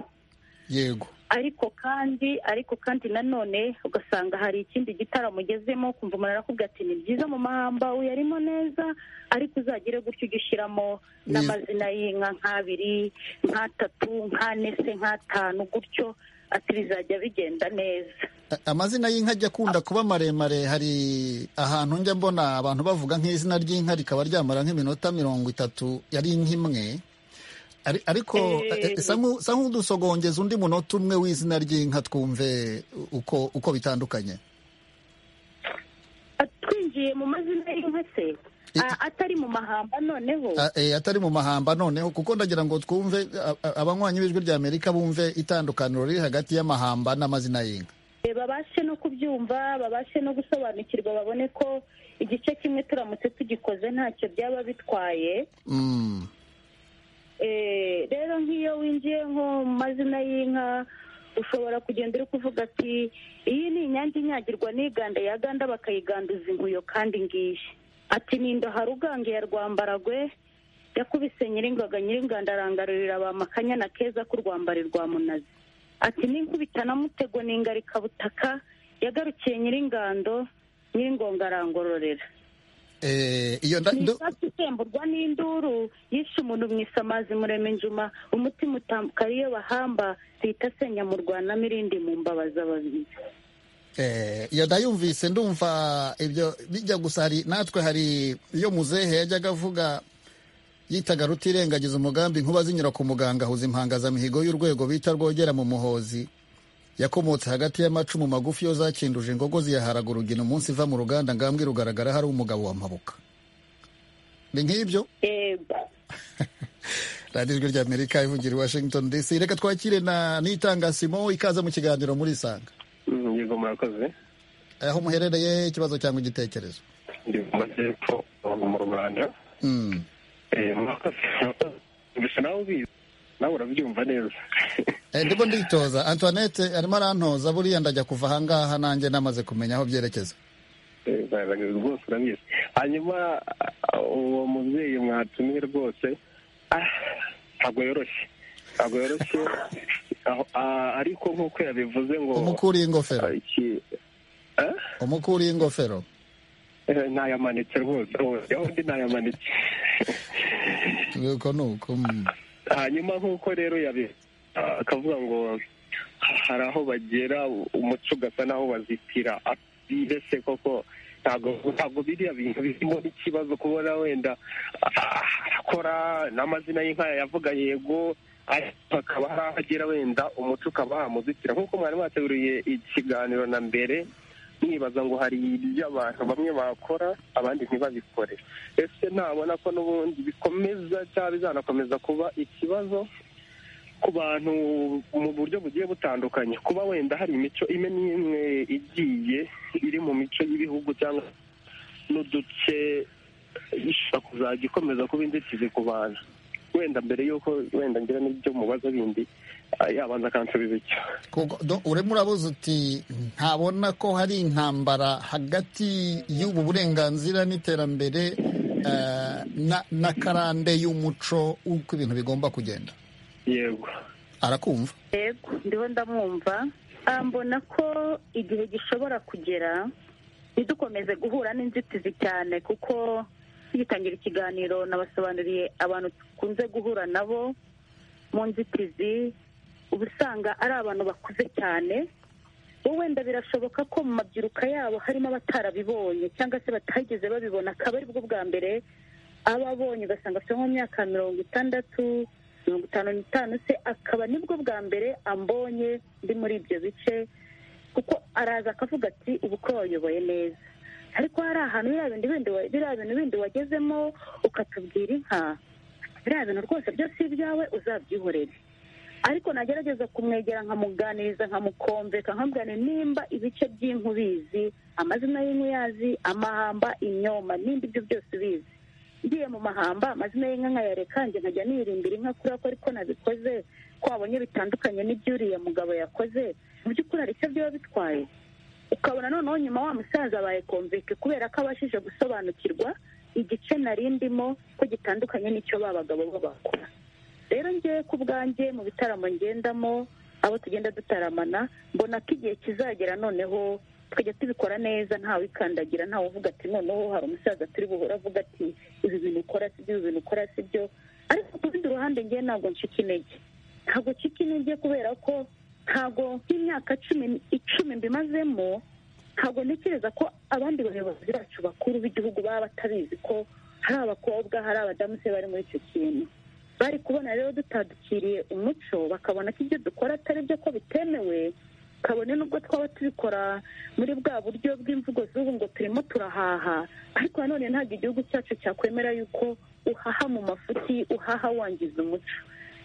yego ariko kandi ariko kandi nanone ugasanga hari ikindi gitaramo ugezemo ukumva umuntu arakubwira ati ni byiza mu mahamba uyarimo neza ariko uzagire gutyo ujye ushyiramo n'amazina y'inka nk'abiri nk'atatu nk'ane se nk'atanu gutyo ati bizajya bigenda neza amazina y'inka ajya akunda kuba maremare hari ahantu njya mbona abantu bavuga nk'izina ry'inka rikaba ryamara nk'iminota mirongo itatu yari inka imwe ariko sa nk'udusogongeza undi munota umwe w'izina ry'inka twumve uko uko bitandukanye twinjiye mu mazina y'inka se atari mu mahamba noneho atari mu mahamba noneho kuko ndagira ngo twumve abanywanyi b'ijwi rya amerika bumve itandukaniro riri hagati y'amahamba n'amazina y'inka babashe no kubyumva babashe no gusobanukirwa babone ko igice kimwe turamutse tugikoze ntacyo byaba bitwaye rero nk'iyo winjiye nko mu mazina y'inka ushobora kugenda uri kuvuga ati iyi ni inyange inyagirwa n'iganda yaganda bakayiganduza inkuyo kandi ngiyi ati nindoha rugange ya rwambaragwe yakubise nyiringaga nyiringanda arangarurira ba makanyana keza k'urwambari rwa munazi ati ninkubitana mutego n'ingarikabutaka yagarukiye nyiringando nyiringonga arangororera isasi itemburwa n'induru yishe umuntu mwise amazi murema injuma umutima utambuka ariyo bahamba zihita asenya mu rwanamo irindi mu mbabazi ababizi iyo ndayumvise ndumva ibyo bijya gusa hari natwe hari iyo muzehe yajyaga avuga yitaga rutirengagiza umugambi nkuba zinyura ku muganga ahuza impangazamihigo y'urwego bita rwogera mu muhozi yakomotse hagati y'amacumu magufi yo zakinduje ingogo ziyaharaga urugina umunsi iva mu ruganda ngambwe rugaragara hari umugabo wa mabuka ni nk'ibyo radiyo ijwi ry'amerika ivugira i washington dc reka twakire na nitanga simo ikaza mu kiganiro muri isanga yego murakoze aho muherereye ikibazo cyangwa igitekerezo ndi mu majyepfo mu rwanda gusa nawe ubizi nawe urabyumva neza ndimo nditoza antoinette arimo arantoza buriya ndajya kuva ahangaha nanjye namaze kumenya aho byerekeza rwose urabizi hanyuma uwo mubyeyi mwatumiye rwose ntabwo yoroshye ntabwo yoroshye ariko nk'uko yabivuze ngo umukuriye ingofero umukuriye ingofero ntayamanitse rwose aho undi ntayamanitse nuko nuko hanyuma nk'uko rero yabi akavuga ngo hari aho bagera umuco ugasa n'aho bazitira mbese koko ntabwo biriya bintu birimo n'ikibazo kubona wenda arakora n'amazina y'inka yavuga yego hakaba hari aho agera wenda umuco ukaba wamuzitira nk'uko mwari mwateguriye ikiganiro na mbere mwibaza ngo hari ibyo abantu bamwe bakora abandi ntibabikore ese nabona ko n'ubundi bikomeza cyangwa bizanakomeza kuba ikibazo ku bantu mu buryo bugiye butandukanye kuba wenda hari imico imwe n'imwe igiye iri mu mico y'ibihugu cyangwa n'uduce ishobora kuzajya ikomeza kuba inzitizi ku bantu wenda mbere y'uko wenda ngira n'ibyo mubaza bindi yabanza akansubiza icyo urimo urabuze uti ntabona ko hari intambara hagati y'ubu burenganzira n'iterambere na karande y'umuco uko ibintu bigomba kugenda yego arakumva yego ndiho ndamwumva mbona ko igihe gishobora kugera ntidukomeze guhura n'inzitizi cyane kuko tugitangira ikiganiro nabasobanuriye abantu dukunze guhura nabo mu nzitizi uba usanga ari abantu bakuze cyane wowe wenda birashoboka ko mu mabyiruka yabo harimo abatarabibonye cyangwa se batageze babibona akaba aribwo bwa mbere ababonye ugasanga afite nko mu myaka mirongo itandatu mirongo itanu n'itanu se akaba nibwo bwa mbere ambonye ndi muri ibyo bice kuko araza akavuga ati ubu ko wayoboye neza ariko hari ahantu biriya bintu bindi wagezemo ukatubwira inka biriya bintu rwose byose ibyawe uzabyihorere ariko nagerageza kumwegera nkamuganiriza nkamukombeka nkamubwira nimba ibice by'inka ubizi amazina y'inka uyazi amahamba imyoma nimba ibyo byose ubizi ngiye mu mahamba amazina y'inka nkayareka njye nkajya nirindira inka kubera ko ariko nabikoze ko wabonye bitandukanye n'ibyuriya mugabo yakoze mu by'ukuri hari icyo byaba bitwaye ukabona noneho nyuma wa musaza bayikomveke kubera ko abashije gusobanukirwa igice narindimo ko gitandukanye n'icyo ba bagabo bo bakora rero ngewe ku bwanjye mu bitaramo ngendamo abo tugenda dutaramana mbona ko igihe kizagera noneho tukajya tubikora neza ntawe ikandagira ntawe uvuga ati noneho hari umusaza turi buhora avuga ati ibi bintu ukora si byo ibi bintu ukora si byo ariko ku rundi ruhande ngewe ntabwo ncika intege ntabwo ncika intege kubera ko ntabwo nk'imyaka cumi icumi mbimazemo ntabwo ntekereza ko abandi bayobozi bacu bakuru b'igihugu baba batabizi ko hari abakobwa hari abadamu se bari muri icyo kintu bari kubona rero dutadukiriye umuco bakabona ko ibyo dukora atari byo ko bitemewe kabone nubwo twaba tubikora muri bwa buryo bw'imvugo z'ubu ngo turimo turahaha ariko nanone ntabwo igihugu cyacu cyakwemera yuko uhaha mu mafuti uhaha wangiza umuco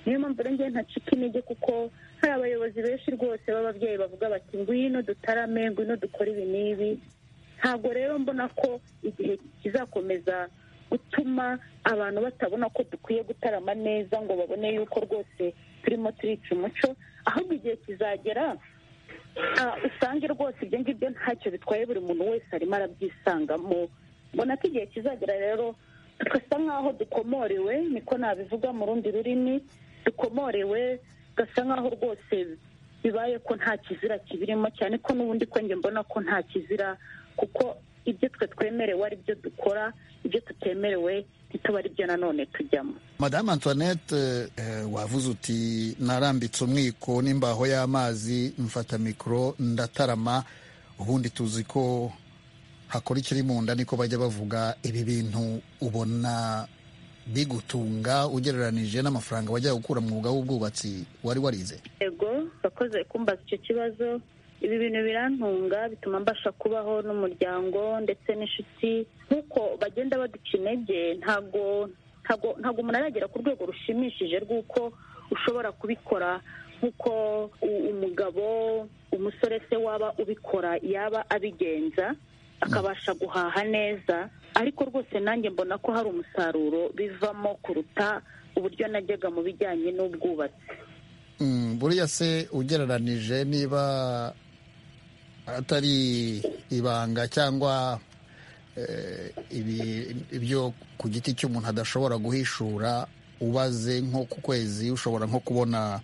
niyo mpamvu rero ngewe ntacika intege kuko hari abayobozi benshi rwose b'ababyeyi bavuga bati ngwino dutarame ngwino dukore ibi n'ibi ntabwo rero mbona ko igihe kizakomeza gutuma abantu batabona ko dukwiye gutarama neza ngo babone yuko rwose turimo turica umuco ahubwo igihe kizagera usange rwose ibyo ngibyo ntacyo bitwaye buri muntu wese arimo arabyisangamo mbona ko igihe kizagera rero tugasa nk'aho dukomorewe niko nabivuga mu rundi rurimi dukomorewe gasa nk'aho rwose bibaye ko nta kizira kibirimo cyane ko n'ubundi ko njye mbona ko nta kizira kuko ibyo twe twemerewe ari byo dukora ibyo tutemerewe ntituba ari byo nanone tujyamo madamu antoinette wavuze uti narambitse umwiko n'imbaho y'amazi mfata mikoro ndatarama ubundi tuzi ko hakora ikiri mu nda niko bajya bavuga ibi bintu ubona bigutunga ugereranije n'amafaranga bajya gukura mu mwuga w'ubwubatsi wari warize yego bakoze kumbaza icyo kibazo ibi bintu birantunga bituma mbasha kubaho n'umuryango ndetse n'inshuti nk'uko bagenda baduca intege ntabwo ntabwo umuntu aragera ku rwego rushimishije rw'uko ushobora kubikora nk'uko umugabo umusore se waba ubikora yaba abigenza akabasha guhaha neza ariko rwose nanjye mbona ko hari umusaruro bivamo kuruta uburyo najyaga mu bijyanye n'ubwubatsi buriya se ugereranije niba atari ibanga cyangwa ibyo ku giti cy'umuntu adashobora guhishura ubaze nko ku kwezi ushobora nko kubona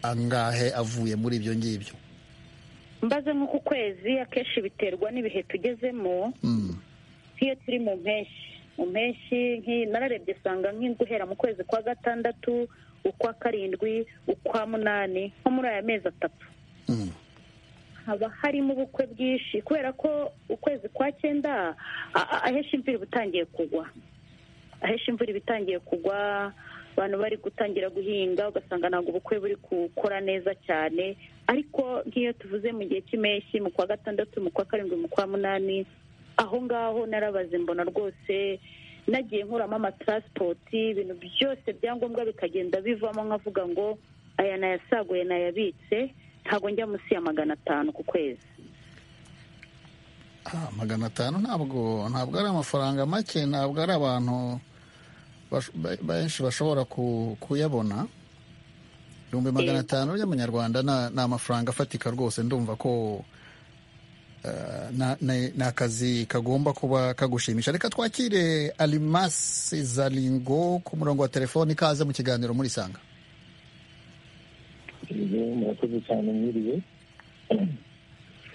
angahe avuye muri ibyo ngibyo mbaze nko ku kwezi akenshi biterwa n'ibihe tugezemo nk'iyo turi mu mpeshyi mu mpeshyi nararebye usanga guhera mu kwezi kwa gatandatu ukwa karindwi ukwa munani nko muri aya mezi atatu haba harimo ubukwe bwinshi kubera ko ukwezi kwa cyenda ahesha imvura iba itangiye kugwa ahesha imvura iba itangiye kugwa abantu bari gutangira guhinga ugasanga ntabwo ubukwe buri gukora neza cyane ariko nk'iyo tuvuze mu gihe cy'impeshyi mu kwa gatandatu mu kwa karindwi mu kwa munani aho ngaho narabaze mbona rwose nagiye nkuramo amataransipoti ibintu byose byangombwa bikagenda bivamo nkavuga ngo aya nayasaguye nayabitse ntabwo njya munsi ya magana atanu ku kwezi magana atanu ntabwo ntabwo ari amafaranga make ntabwo ari abantu benshi bashobora kuyabona ibihumbi magana atanu by'amanyarwanda ni amafaranga afatika rwose ndumva ko ni akazi kagomba kuba kagushimisha reka twakire alimasi zaringo ku murongo wa telefoni ikaze mu kiganiro muri sanga murakoze cyane mwiriwe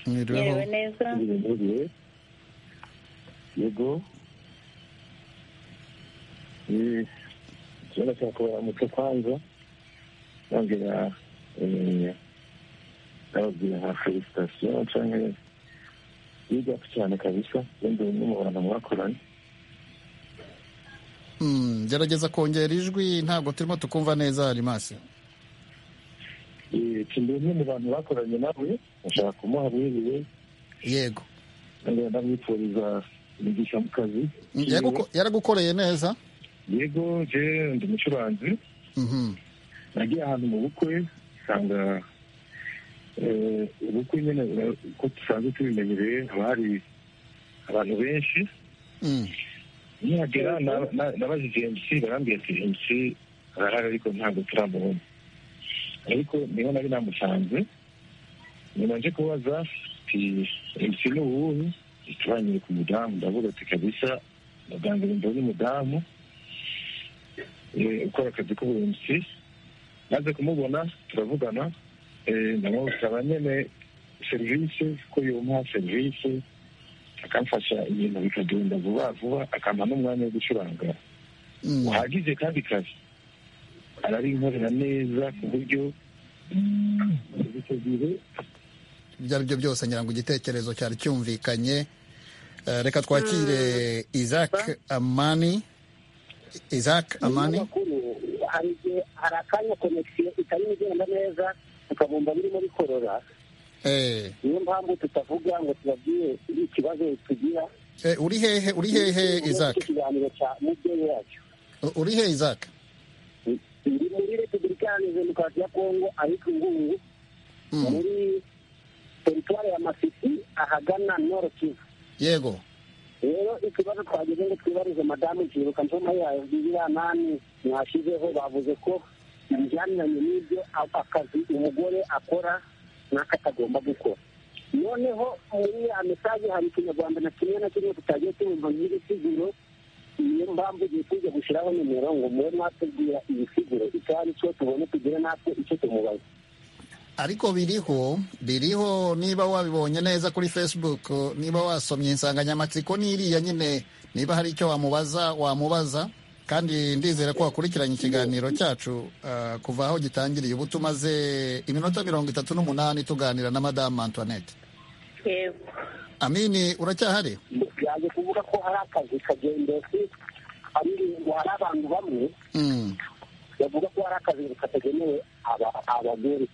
mwiriwe neza mwiriwe yego ikibazo cya kubara umuco kwanza nongera ndababwira nka felicitasiyo cyangwa y'ibyatsi cyane kabisa wenda bimwe mu bantu mwakoranye gerageza kongera ijwi ntabwo turimo tukumva neza arimasi kimwe mu bantu bakoranye nawe ashaka kumuha wiriwe yego ndamwifuriza imigisha mu kazi yaragukoreye neza yego je ndi umucuranzi nagiye ahantu mu bukwe usanga ubukwe nyine uko dusanzwe tubimenyereye haba hari abantu benshi nihagera nabajije emisi barambwira ati emisi arahari ariko ntabwo turamubona ariko niho nari namusanze nyuma nje kubaza ati emisi ni uwuhe ntitubanyure ku mudamu ndavuga ati kabisa muganga wumva ni umudamu ukora akazi k'uburinzi maze kumubona turavugana ndamusaba nyine serivisi ko yumuha serivisi akamfasha ibintu bikagenda vuba vuba akampa n'umwanya wo gucuranga uhagije kandi kare ararinkorera neza ku buryo icyo gihe ibyo ari byo byose ngira ngo igitekerezo cyari cyumvikanye reka twakire isaac amani isaac amani hari igihe hari akanya konegisiyo itari igenda neza tukabumva birimo bikorora niyo mpamvu tutavuga ngo tubabwire ikibazo tugira uri hehe uri hehe isaac ikiganiro cya mubyeyi wacu uri hehe isaac ndi muri repubulika iharanira demokarasi ya kongo ariko ingungu muri teritwari ya masisi ahagana noro kivu yego rero ikibazo twageze ngo twibarize madamu kiruka nsoma yayo y'ibirantani mwashyizeho bavuze ko ibijyaniranye n'ibyo akazi umugore akora n'ako atagomba gukora noneho muri ya mesaje hari ikinyarwanda na kimwe na kimwe tutagiye tubumva nk'ibisiguro niyo mpamvu igihe tujya gushyiraho nimero ngo mube mwatubwira ibisiguro icyo ari cyo tubone tugire natwe icyo tumubaza ariko biriho biriho niba wabibonye neza kuri facebook niba wasomye insanganyamatsiko n'iriya nyine niba hari icyo wamubaza wamubaza kandi ndizera ko wakurikiranye ikiganiro cyacu kuva aho gitangiriye ubu tumaze iminota mirongo itatu n'umunani tuganira na madamu antoinette amini uracyahari yaje kuvuga ko hari akazi kagendetse ngo hari abantu bamwe bavuga ko hari akazi katagenewe abagore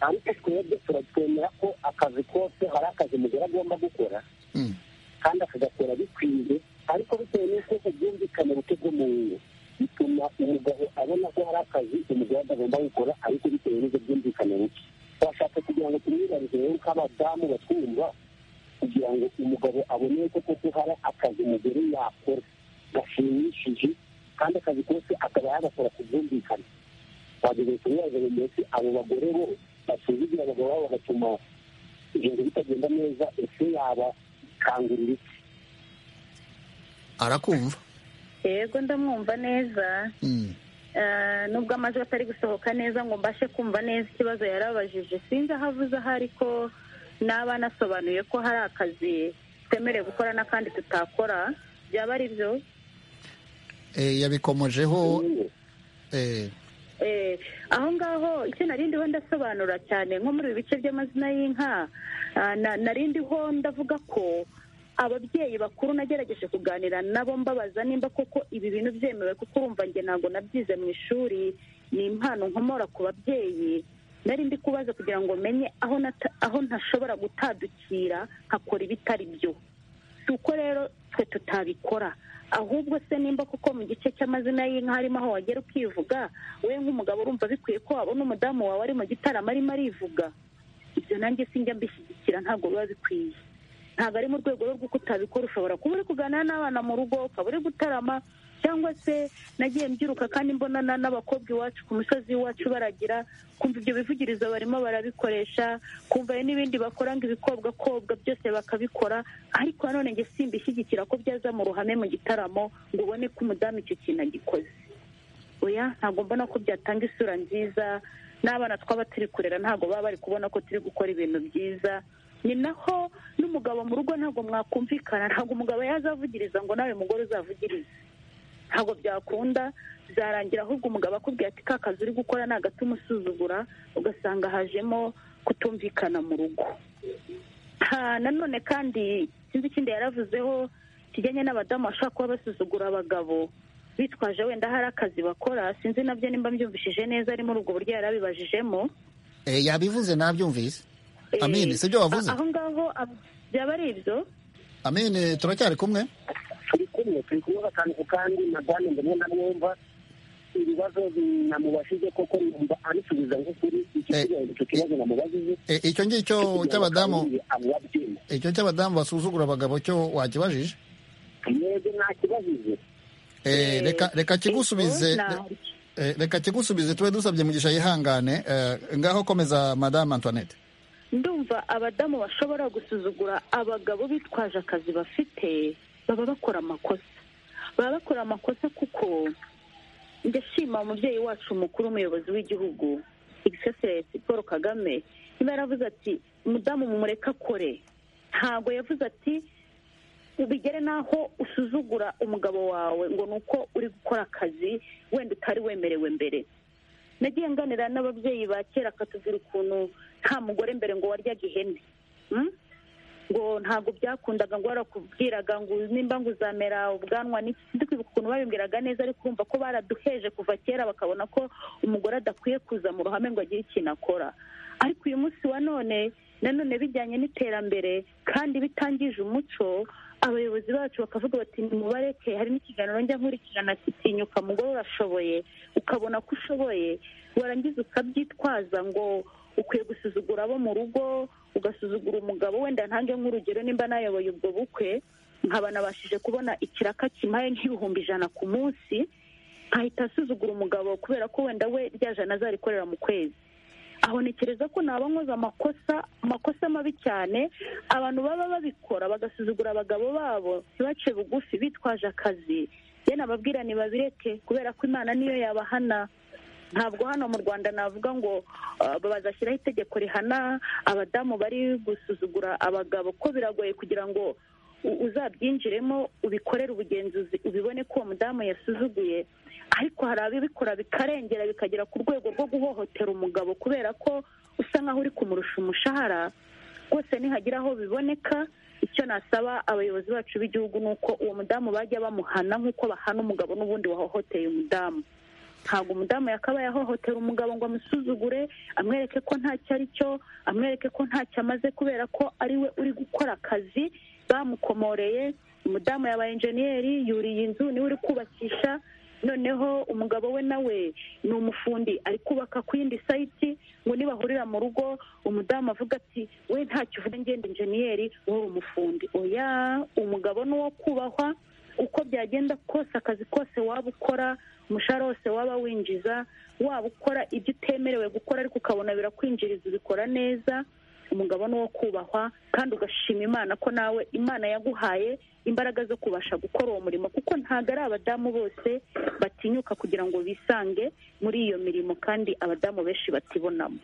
ariko twebwe turatwemera ko akazi kose hari akazi umugore agomba gukora kandi akagakora bikwiye ariko bitewe n'uko ubwumvikane buke bw'umuntu bituma umugabo abona ko hari akazi umugore atagomba gukora ariko bitewe n'ubwo bwumvikane buke twashatse kugira ngo tumwibarize rero nk'abadamu batwumva kugira ngo umugabo abone ko koko hari akazi umugore yakora gashimishije kandi akazi kose akaba yagakora ku bwumvikane twageze kumwibaza buri munsi abo bagore bo basuzugura abagabo babo bagatuma ibintu bitagenda neza ese yabakangurira iki arakumva yego ndamwumva neza nubwo amajwi atari gusohoka neza ngo mbashe kumva neza ikibazo yarabajije sinzi aho avuze aho ariko naba nasobanuye ko hari akazi twemerewe gukora n'akandi tutakora byaba ari byo yabikomojeho aho ngaho icyo narindiho ndasobanura cyane nko muri ibi bice by'amazina y'inka narindiho ndavuga ko ababyeyi bakuru nagerageje kuganira nabo mbabaza nimba koko ibi bintu byemewe kuko urumva njye ntabwo nabyize mu ishuri ni impano nkomora ku babyeyi nari ndi kubaza kugira ngo menye aho ntashobora gutadukira nkakora ibitari byo si uko rero twe tutabikora ahubwo se nimba kuko mu gice cy'amazina y'inka harimo aho wagera ukivuga we nk'umugabo urumva bikwiye ko wabona umudamu wawe ari mu gitaramo arimo arivuga ibyo nanjye sinjya mbishyigikira ntabwo biba bikwiye ntabwo ari mu rwego rw'uko utabikora ushobora kuba uri kuganira n'abana mu rugo ukaba uri gutarama cyangwa se nagiye mbyiruka kandi mbonana n'abakobwa iwacu ku musozi iwacu baragira kumva ibyo bivugirizo barimo barabikoresha kumva n'ibindi bakora ngo ibikobwakobwa byose bakabikora ariko nanone nge simbishyigikira ko byaza mu ruhame mu gitaramo ngo ubone ko umudamu icyo kintu agikoze oya ntabwo mbona ko byatanga isura nziza n'abana twaba turi kurera ntabwo baba bari kubona ko turi gukora ibintu byiza ni naho n'umugabo mu rugo ntabwo mwakumvikana ntabwo umugabo yazavugiriza ngo nawe mugore uzavugirize ntabwo byakunda byarangira ahubwo umugabo akubwira ati ka kazi uri gukora ni agati umusuzugura ugasanga hajemo kutumvikana mu rugo nanone kandi sinzi ikindi yaravuzeho kijyanye n'abadamu bashobora kuba basuzugura abagabo bitwaje wenda hari akazi bakora sinzi nabyo nimba mbyumvishije neza ari muri ubwo buryo yarabibajijemo yabivuze nabyumvise amini si ibyo wavuze aho ngaho byaba ari ibyo amini turacyari kumwe turi kumwe turi kumwe bakanguka kandi madame ndamwe namwumva ibibazo namubashije koko numva arisubiza nk'ukuri icyo kibazo namubajije icyo ngicyo cy'abadamu icyo cy'abadamu basuzugura abagabo cyo wakibajije yego ntakibajije reka kigusubize reka kigusubize tube dusabye mugisha yihangane ngaho komeza madame antoinette ndumva abadamu bashobora gusuzugura abagabo bitwaje akazi bafite baba bakora amakosa baba bakora amakosa kuko ndashima umubyeyi wacu mukuru umuyobozi w'igihugu egisesi paul kagame niba yaravuze ati umudamu mumureke akore ntabwo yavuze ati ubigere n'aho usuzugura umugabo wawe ngo ni uko uri gukora akazi wenda utari wemerewe mbere nagiye nganira n'ababyeyi ba kera akatubwira ukuntu nta mugore mbere ngo waryaga ihene ngo ntabwo byakundaga ngo warakubwiraga ngo nimba ngo uzamera ubwanwa ndikwibuka ukuntu babimbwiraga neza ariko urumva ko baraduheje kuva kera bakabona ko umugore adakwiye kuza mu ruhame ngo agire ikintu akora ariko uyu munsi wa none nanone bijyanye n'iterambere kandi bitangije umuco abayobozi bacu bakavuga bati mubareke hari n'ikiganiro njya nkurikirana kitinyuka mugore urashoboye ukabona ko ushoboye warangiza ukabyitwaza ngo ukwiye gusuzugura abo mu rugo ugasuzugura umugabo wenda ntange nk'urugero nimba nayoboye ubwo bukwe nkaba nabashije kubona ikiraka kimaye nk'ibihumbi ijana ku munsi nkahita asuzugura umugabo kubera ko wenda we rya jana azarikorera mu kwezi ahonekereza ko naba nkoze amakosa amakosa mabi cyane abantu baba babikora bagasuzugura abagabo babo ntibace bugufi bitwaje akazi ye nababwira ntibabireke kubera ko imana niyo yabahana ntabwo hano mu rwanda navuga ngo bazashyiraho itegeko rihana abadamu bari gusuzugura abagabo ko biragoye kugira ngo uzabyinjiremo ubikorere ubugenzuzi ubibone ko uwo mudamu yasuzuguye ariko hari abibikora bikarengera bikagera ku rwego rwo guhohotera umugabo kubera ko usa nkaho uri kumurusha umushahara rwose nihagira aho biboneka icyo nasaba abayobozi bacu b'igihugu ni uko uwo mudamu bajya bamuhana nk'uko bahana umugabo n'ubundi wahohoteye umudamu ntabwo umudamu yakabaye ahohotera umugabo ngo amusuzugure amwereke ko ntacyo ari cyo amwereke ko ntacyo amaze kubera ko ari we uri gukora akazi bamukomoreye umudamu yabaye enjeniyeri yuriye inzu niwe uri kubakisha noneho umugabo we nawe ni umufundi ari kubaka ku yindi sayiti ngo nibahurira mu rugo umudamu avuga ati we ntacyo uvuga ngenda enjeniyeri wowe umufundi oya umugabo ni uwo kubahwa uko byagenda kose akazi kose waba ukora umushahara wose waba winjiza waba ukora ibyo utemerewe gukora ariko ukabona birakwinjiriza ubikora neza umugabo ni uwo kubahwa kandi ugashima imana ko nawe imana yaguhaye imbaraga zo kubasha gukora uwo murimo kuko ntabwo ari abadamu bose batinyuka kugira ngo bisange muri iyo mirimo kandi abadamu benshi batibonamo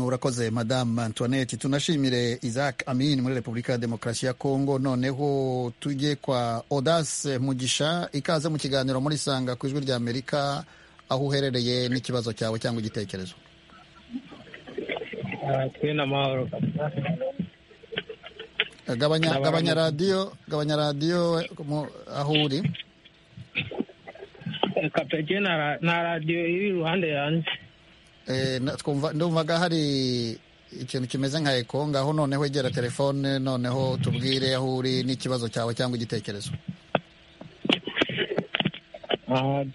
urakoze madame antoinette tunashimire isaac amin muri repubulika ya demokarasi ya kongo noneho tujye kwa odase mugisha ikaze mu kiganiro muri sanga ku ijwi rya amerika aho uherereye n'ikibazo cyawe cyangwa igitekerezo gabanya radiyo gabanya radiyo aho uri kapeki na radiyo iri iruhande yanjye ndumvaga hari ikintu kimeze nka eko ngaho noneho egera telefone noneho tubwire aho uri n'ikibazo cyawe cyangwa igitekerezo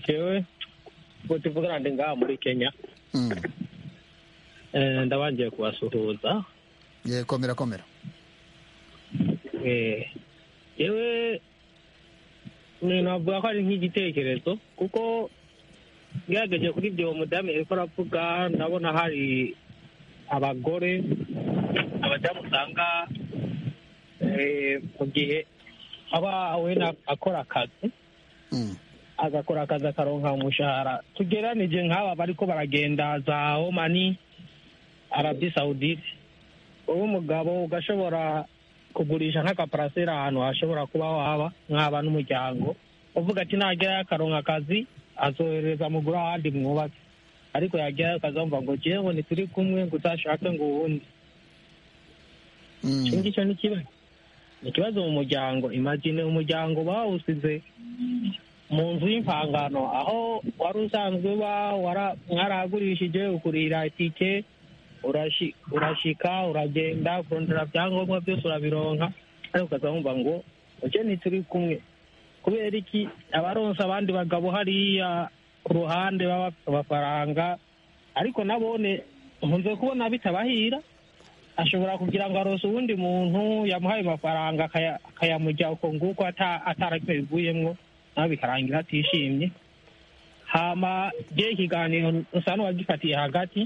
jewe ubwo tuvugana ndi ngaha muri kenya ndabangiye kubasuhuza komera komera yewe navuga ko ari nk'igitekerezo kuko ngerageje kuri ibyo mudamu ariko aravuga ndabona hari abagore abadamu usanga mu gihe aba wenda akora akazi agakora akazi akaronka umushahara tugeranije nk'aba bariko baragenda za omani arabi sawudite wowe umugabo ugashobora kugurisha nk'akaparasera ahantu hashobora kuba waba nk'aba n'umuryango uvuga ati nagerayo akaronka akazi azohereza amuguru ahandi mwubatse ariko yagerayo akazamva ngo jewe ntituri kumwe ngo utashake ngo uwundi iki ngicyo ni ikibazo ni ikibazo mu muryango imagine umuryango bawusize mu nzu y'impangano aho wari usanzwe uba mwaragurishije ukurira itike urashika uragenda kurondera ibyangombwa byose urabironka ariko ukazamva ngo uce ntituri kumwe kubera iki abaronsa abandi bagabo hariya ku ruhande b'amafaranga ariko nabone nkunze kubona bitabahira ashobora kugira ngo arose uwundi muntu yamuhaye amafaranga akayamujya uko nguko atarako bivuyemo nawe bikarangira atishimye hama ikiganiro usa n'uwagifatiye hagati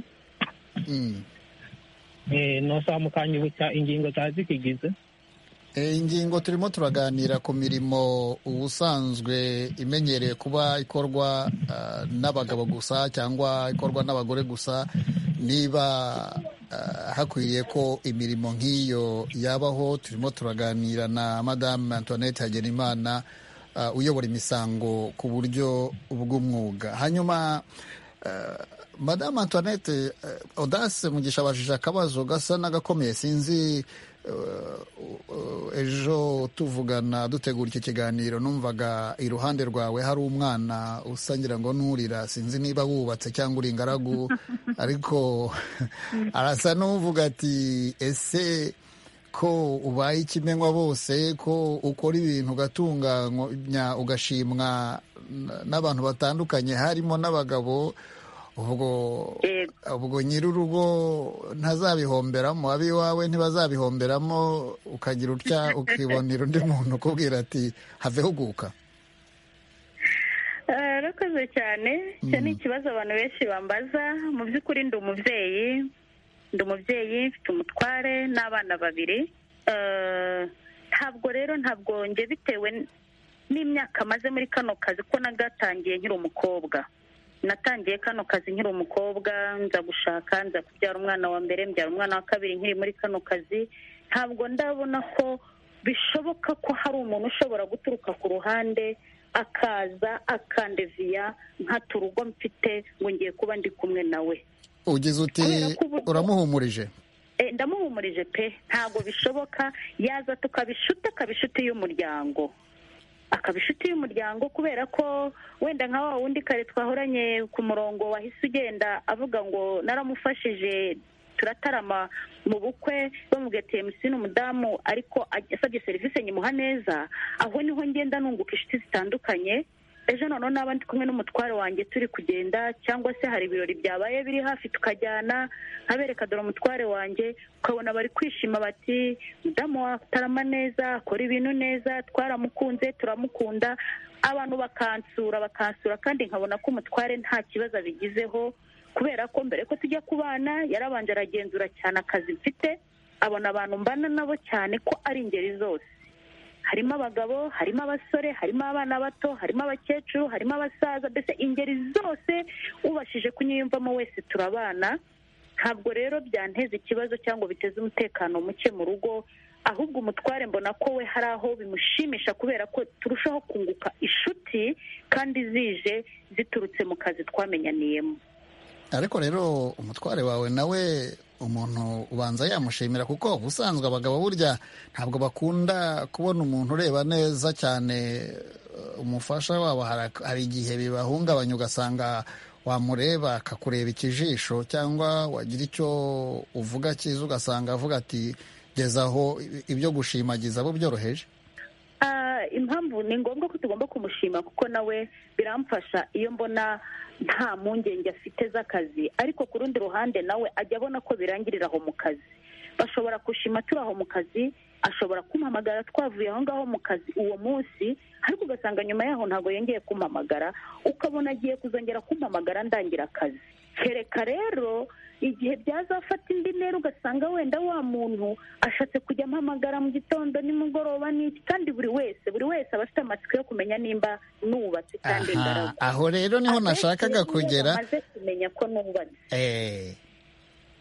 ntusamukanyibutsa ingingo zari zikigize ingingo turimo turaganira ku mirimo ubusanzwe imenyerewe kuba ikorwa ah, n'abagabo gusa cyangwa ikorwa n'abagore gusa niba ah, hakwiriye ko imirimo nk'iyo yabaho turimo turaganira na madamu antoinette hagenimana ah, uyobora imisango ku buryo bw'umwuga hanyuma ah, madamu antoinette eh, odase mugisha abajije akabazo gasa n'agakomeye sinzi ejo tuvugana dutegura icyo kiganiro numvaga iruhande rwawe hari umwana usangira ngo nturira sinzi niba wubatse cyangwa uri ingaragu ariko arasa n'uvuga ati ese ko ubaye ikimenywa bose ko ukora ibintu ugatunganya ugashimwa n'abantu batandukanye harimo n'abagabo ubwo ubwo nyir'urugo ntazabihomberamo ab'iwawe ntibazabihomberamo ukagira utya ukibonera undi muntu ukubwira ati have huguka arakoze cyane icyo ni ikibazo abantu benshi bambaza mu by'ukuri ndi umubyeyi ndi umubyeyi mfite umutware n'abana babiri ntabwo rero ntabwo njye bitewe n'imyaka maze muri kano kazi ko nagatangiye nkiri umukobwa natangiye kano kazi nkiri umukobwa nza gushaka nza kubyara umwana wa mbere mbyara umwana wa kabiri nkiri muri kano kazi ntabwo ndabona ko bishoboka ko hari umuntu ushobora guturuka ku ruhande akaza akandeviya nkata urugo mfite ngo ngiye kuba ndi kumwe nawe ugize uti uramuhumurije Eh, ndamuhumurije pe ntabwo bishoboka yaza tukabishuta akabishuti y'umuryango akaba inshuti y'umuryango kubera ko wenda nka wa wundi kare twahoranye ku murongo wahise ugenda avuga ngo naramufashije turatarama mu bukwe bamubwiye ati emusi ni umudamu ariko asabye serivisi nyimuha neza aho niho ngenda nunguka inshuti zitandukanye ejo noneho n'aba ndi kumwe n'umutware wanjye turi kugenda cyangwa se hari ibirori byabaye biri hafi tukajyana nkabereka dore umutware wanjye ukabona bari kwishima bati mudamu watarama neza akora ibintu neza twaramukunze turamukunda abantu bakansura bakansura kandi nkabona ko umutware nta kibazo abigizeho kubera ko mbere ko tujya ku bana yarabanje aragenzura cyane akazi mfite abona abantu mbana nabo cyane ko ari ingeri zose harimo abagabo harimo abasore harimo abana bato harimo abakecuru harimo abasaza mbese ingeri zose ubashije kunyiyumvamo wese turabana ntabwo rero byanteza ikibazo cyangwa biteze umutekano muke mu rugo ahubwo umutware mbona ko we hari aho bimushimisha kubera ko turushaho kunguka inshuti kandi zije ziturutse mu kazi twamenyaniyemo ariko rero umutware wawe nawe umuntu ubanza yamushimira kuko ubusanzwe abagabo burya ntabwo bakunda kubona umuntu ureba neza cyane uh, umufasha wabo hara- hari igihe bibahungabanya ugasanga wamureba akakureba ikijisho cyangwa wagira icyo uvuga cyiza ugasanga avuga ati gezaho ibyo gushimagiza abo byoroheje Ah, impamvu ni ngombwa ko tugomba kumushima kuko nawe biramfasha iyo mbona nta mpungenge afite z'akazi ariko ku rundi ruhande nawe ajya abona ko birangirira aho mu kazi bashobora gushima turi aho mu kazi ashobora kumpamagara twavuye aho ngaho mu kazi uwo munsi ariko ugasanga nyuma yaho ntabwo yongeye kumpamagara ukabona agiye kuzongera kumpamagara ndangira akazi kereka rero igihe byazafata indi ntera ugasanga wenda wa muntu ashatse kujya ampamagara mu gitondo nimugoroba n'iki kandi buri wese buri wese aba afite amatsiko yo kumenya nimba nubatse kandi aha ingaragu aho rero niho nashakaga kugera amaze kumenya ko nubatse eh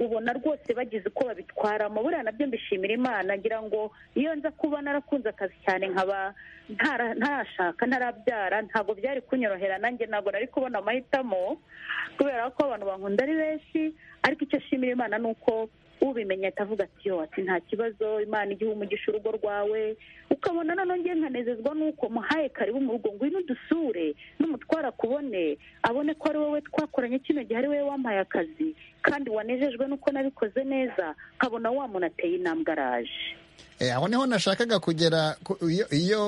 ubona rwose bagize uko babitwaramo buriya nabyo mbishimira imana ngira ngo iyo nza kuba narakunze akazi cyane nkaba ntara- ntarashaka ntarabyara ntabwo byari kunyorohera nanjye ntabwo nari kubona amahitamo kubera ko abantu bankunda ari benshi ariko icyo nshimira imana ni uko ubimenya ahita avuga ati yo ati nta kibazo imana igihe umugisha urugo rwawe ukabona noneho ngiye nkanezezwa n'uko muhaye karibu mu rugo ngwino udusure n'umutware akubone abone ko ari wowe twakoranye kino gihe ari wowe wampaye akazi kandi wanejejwe n'uko nabikoze neza nkabona wa muntu ateye intambwe araje Eh, aho niho nashakaga kugera ku- iyo- iyo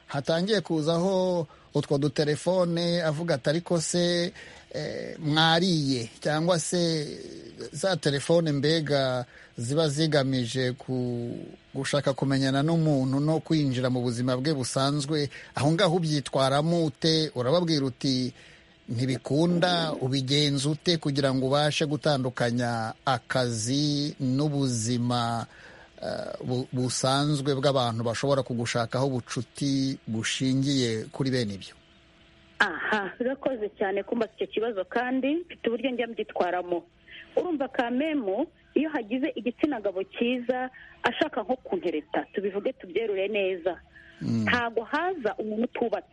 hatangiye kuzaho utwo dutelefone avuga ati ariko se eh, mwariye cyangwa se za telefone mbega ziba zigamije ku gushaka kumenyana n'umuntu no kwinjira mu buzima bwe busanzwe aho ngaho ubyitwaramo ute urababwira uti ntibikunda ubigenza ute kugira ngo ubashe gutandukanya akazi n'ubuzima uh, busanzwe bw'abantu bashobora kugushakaho ubucuti bushingiye kuri bene ibyo aha urakoze cyane kumbaza icyo kibazo kandi mfite uburyo njya mbitwaramo urumva kamemu iyo hagize igitsina gabo cyiza ashaka nko kuntereta tubivuge tubyerure neza ntabwo haza umuntu utubatse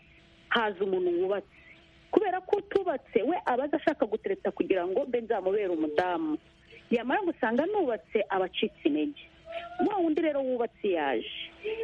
haza umuntu wubatse kubera ko utubatse we aba azi ashaka gutereta kugira ngo mbe nzamubere umudamu yamara gusanga nubatse aba acitse intege wa wundi rero wubatse yaje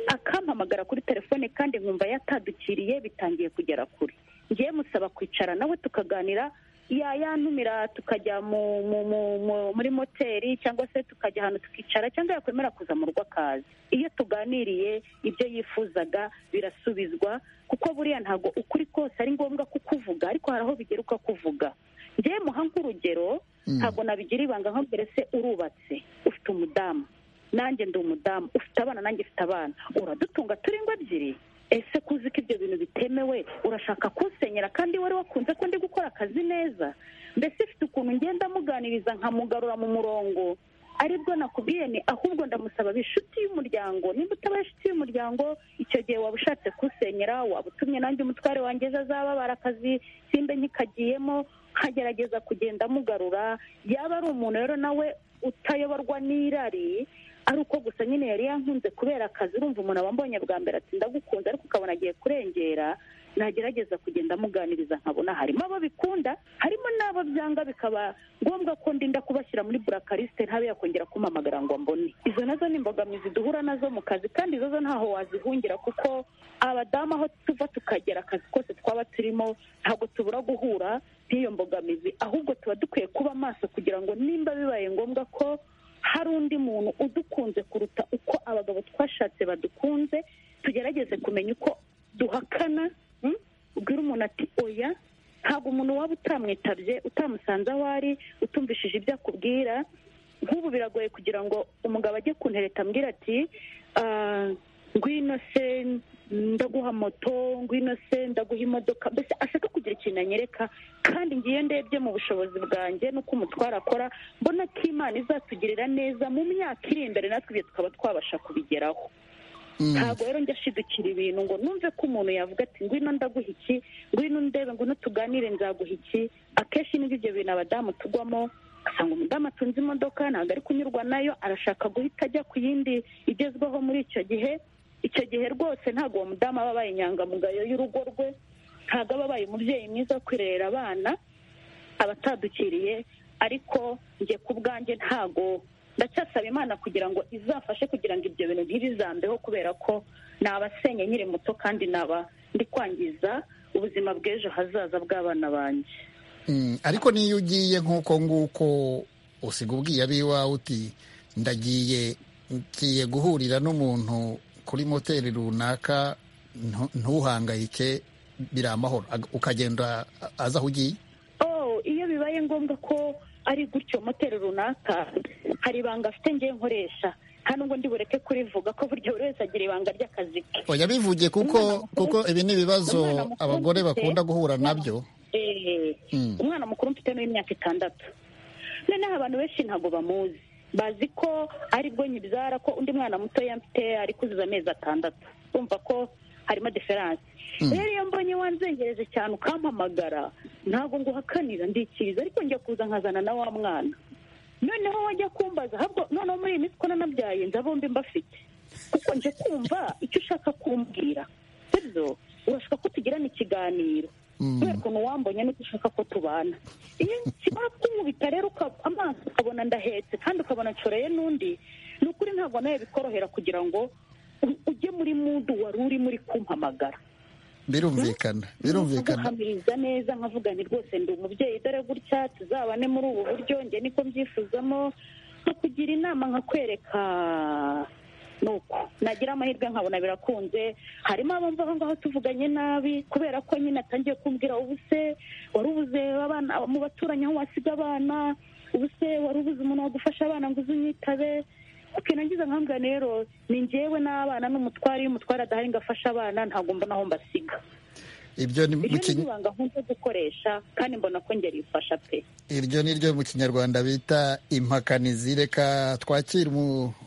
akampamagara kuri telefone kandi nkumva yatadukiriye bitangiye kugera kure ngiye musaba kwicara nawe tukaganira yayantumira tukajya muri moteri cyangwa se tukajya ahantu tukicara cyangwa yakwemera kuza mu rugo akaza iyo tuganiriye ibyo yifuzaga birasubizwa kuko buriya ntabwo ukuri kose ari ngombwa kukuvuga ariko hari aho bigera ukakuvuga ngewe muha nk'urugero ntabwo nabigira ibanga nka mbere se urubatse ufite umudamu nanjye ndi umudamu ufite abana nanjye ufite abana uradutunga turi ngo ebyiri ese kuzi ko ibyo bintu bitemewe urashaka kunsenyera kandi wari wakunze ko ndi gukora akazi neza mbese ifite ukuntu ngenda amuganiriza nkamugarura mu murongo aribwo nakubwiye ni ahubwo ndamusaba inshuti y'umuryango nimba utaba inshuti y'umuryango icyo gihe waba ushatse kusenyera waba utumye nanjye umutware wanjye ejo azababara akazi simbe nkikagiyemo nkagerageza kugenda amugarura yaba ari umuntu rero nawe utayoborwa n'irari ari uko gusa nyine yari yankunze kubera akazi urumva umuntu wambonye bwa mbere ati ndagukunze ariko ukabona agiye kurengera nagerageza kugenda amuganiriza nkabona harimo abo bikunda harimo n'abo byanga bikaba ngombwa ko ndinda kubashyira muri burakarisite ntabe yakongera kumpamagara ngo mbone izo nazo ni imbogamizi duhura nazo mu kazi kandi izo zo ntaho wazihungira kuko abadamu aho tuva tukagera akazi kose twaba turimo ntabwo tubura guhura n'iyo mbogamizi ahubwo tuba dukwiye kuba maso kugira ngo nimba bibaye ngombwa ko hari undi muntu udukunze kuruta uko abagabo twashatse badukunze tugerageze kumenya uko duhakana ubwira umuntu ati oya ntabwo umuntu waba utamwitabye utamusanze aho ari utumvishije ibyo akubwira nk'ubu biragoye kugira ngo umugabo ajye ku ntereta ambwira ati ngwino se ndaguha moto ngwino se ndaguha imodoka mbese ashaka kugira ikintu anyereka kandi ngiye ndebye mu bushobozi bwanjye n'uko umutwara akora mbona ko imana izatugirira neza mu myaka iri imbere natwe ibyo tukaba twabasha kubigeraho ntabwo rero njya ashidukira ibintu ngo numve ko umuntu yavuga ati ngwino ndaguha iki ngwino ndebe ngwino tuganire nzaguha iki akenshi nibyo ibyo bintu abadamu tugwamo ugasanga umudamu atunze imodoka ntabwo ari kunyurwa nayo arashaka guhita ajya ku yindi igezweho muri icyo gihe icyo gihe rwose ntabwo uwo mudamu aba abaye inyangamugayo y'urugo rwe ntabwo aba abaye umubyeyi mwiza wo kwirerera abana aba atadukiriye ariko njye ku bwanjye ntabwo ndacyasaba imana kugira ngo izafashe kugira ngo ibyo bintu ntibizambeho kubera ko nabasenye nkiri muto kandi naba ndi kwangiza ubuzima bw'ejo hazaza bw'abana banjye ariko n'iyo ugiye nk'uko nguko usiga ubwiye abiwawe uti ndagiye ngiye guhurira n'umuntu kuri moteri runaka ntuhangayike biri amahoro ukagenda aza aho ugiye iyo bibaye ngombwa ko ari gutyo moteri runaka hari ibanga afite ngewe nkoresha hano ngo ndibureke kurivuga ko burya buri wese agira ibanga ry'akazi ke oya bivuge kuko kuko ibi ni ibibazo abagore bakunda guhura nabyo umwana mukuru mfite n'imyaka itandatu noneho abantu benshi ntabwo bamuzi bazi ko aribwo nyibyara ko undi mwana muto mfite ari kuzuza amezi atandatu bumva ko harimo diferanse rero iyo mbonye wanzengereje cyane ukampamagara ntabwo ngo uhakanira ndikiriza ariko njya kuza nkazana na wa mwana noneho wajya kumbaza noneho muri iyi minsi ko nanabyaye nza bombi mbafite kuko nje kumva icyo ushaka kumbwira sibyo urashaka ko tugirana ikiganiro kubera ukuntu wambonye n'uko ushaka ko tubana iyo kimara kumubita rero amaso ukabona ndahetse kandi ukabona nshoreye n'undi ni ukuri ntabwo nawe bikorohera kugira ngo ujye muri mudu wari urimo uri kumpamagara birumvikana birumvikana nkahamiriza neza nkavuga nti rwose ndi umubyeyi dore gutya tuzabane muri ubu buryo njye niko mbyifuzamo nkakugira inama nkakwereka nuko nagira amahirwe nkabona birakunze harimo abumva aho ngaho tuvuganye nabi kubera ko nyine atangiye kumbwira ubu se wari ubuze abana mu baturanyi aho wasiga abana ubu se wari ubuze umuntu wagufasha abana ngo uze unyitabe oke nangiza nkambwa rero ni ngewe n'abana n'umutwari iyo umutwari adahari ngo afashe abana ntabwo mbona aho mbasiga ibyo ni mu iryo ni ibanga nkunda gukoresha kandi mbona ko ngera ifasha pe iryo ni ryo mu kinyarwanda bita impakanizi reka twakira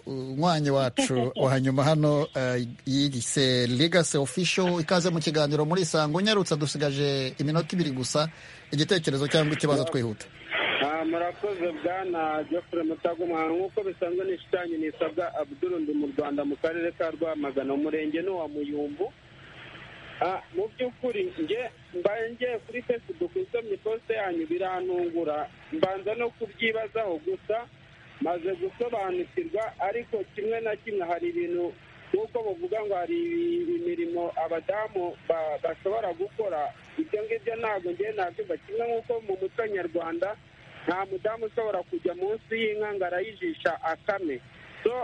umwanya wacu wa nyuma hano eh, yise legacy official ikaze mu kiganiro muri isango unyarutse dusigaje iminota ibiri gusa igitekerezo cyangwa ikibazo twihuta Ah, murakoze bwana geoffrey mutaga umuhano nk'uko bisanzwe nishushanye nisabwa abdul ndi mu rwanda mu karere ka rwamagana umurenge ni uwa muyumbu Ah, mu by'ukuri nge mbaye ngiye kuri facebook nsomye iposite yanyu birantungura mbanza no kubyibazaho gusa maze gusobanukirwa ariko kimwe na kimwe hari ibintu nk'uko bavuga ngo hari imirimo abadamu ba- bashobora gukora ibyo ngibyo ntabwo ngiye nabyumva kimwe nk'uko mu muco nyarwanda nta mudamu ushobora kujya munsi y'inka ngo arayijisha akame so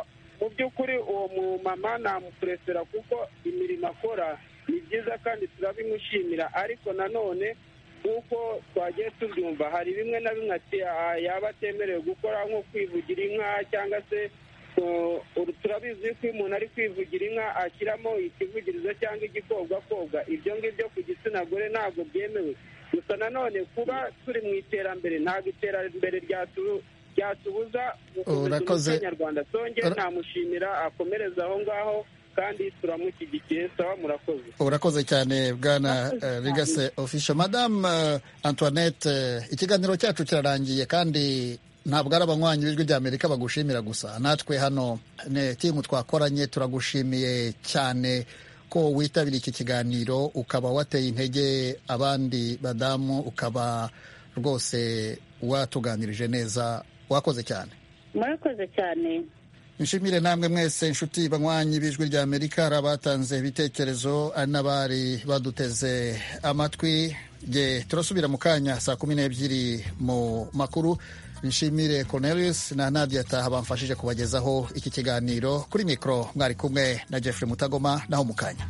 mu by'ukuri uwo mumama namupuresera kuko imirimo akora ni byiza kandi turabimushimira ariko nanone nk'uko twagiye tubyumva hari bimwe na bimwe ati "Ah, yaba atemerewe gukora nko kwivugira inka cyangwa se ku- uru- turabizi ko iyo umuntu ari kwivugira inka ashyiramo ikivugirizo cyangwa igikobwakobwa ibyo ngibyo ku gitsina gore ntabwo byemewe gusa nanone kuba turi mu iterambere ntabwo iterambere ryatu- ryatubuza gukomeza Urakoze. umuco nyarwanda songe namushimira akomereza aho ngaho kandi turamushyigikiye sawa murakoze urakoze cyane bwana eh, legacy official madame eh, antoinette eh, ikiganiro cyacu kirarangiye kandi ntabwo ari abanywanyi b'ijwi ry'amerika bagushimira gusa natwe hano ne timu twakoranye turagushimiye cyane ko witabiriye iki kiganiro ukaba wateye intege abandi badamu ukaba rwose watuganirije neza wakoze cyane murakoze cyane nshimire namwe mwese inshuti banywanyi b'ijwi rya amerika hari abatanze ibitekerezo ari n'abari baduteze amatwi Nge turasubira mu kanya saa kumi n'ebyiri mu makuru nshimire cornelius na nadia taha bamfashije kubagezaho iki kiganiro kuri mikoro mwari kumwe na jeffrey mutagoma naho mu kanya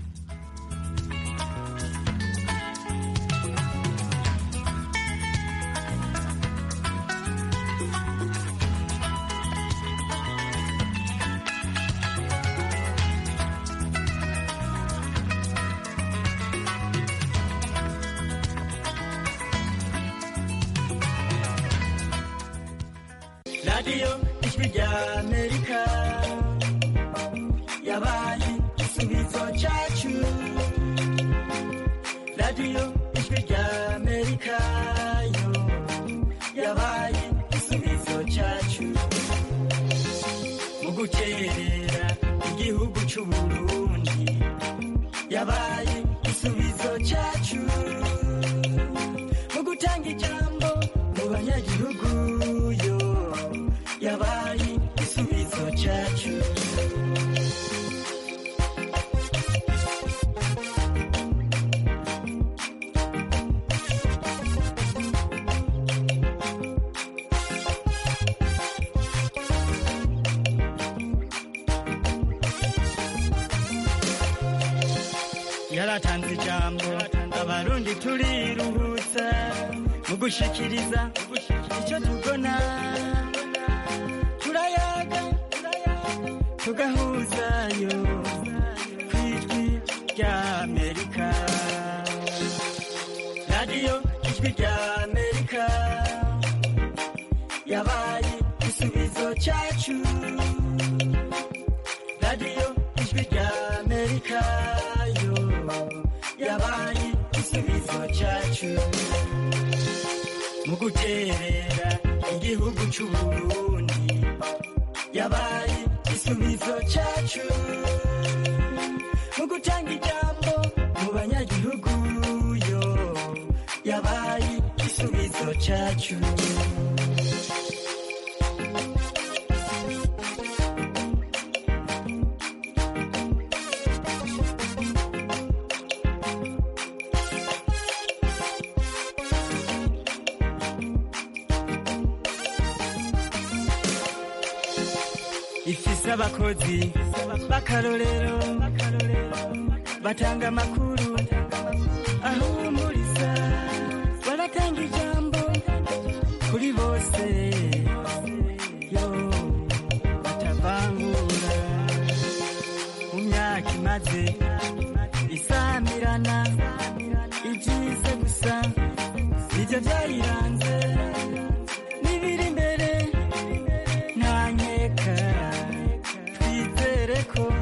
radiyo ijwi rya amerika yabaye igisubizo cyacu radiyo ijwi rya amerika yo yabaye igisubizo cyacu mu gukerera igihugu cy'u burundi yabaye igisubizo cyacu mu gutanga ijambo mu banyagihugu yo yabaye igisubizo cyacu yaratanze ijambo abarundi turiruhutsa mu gushikiriza icyo tubona turayaga tugahuzayo ku ijwi rya amerika radiyo ijwi rya amerika yabaye igisubizo cyacu radiyo ijwi rya amerika yo yabaye igisubizo cyacu mu guterera igihugu cy'u Burundi yabaye igisubizo cyacu mu gutanga ijambo mu banyagihugu yo yabaye igisubizo cyacu ifise abakozi b'akarorero batanga amakuru ahumuriza baratanga ijambo kuri bose yo batavangura mu myaka imaze isamirana byayiranze n'ibiri imbere nta nkeka twizere ko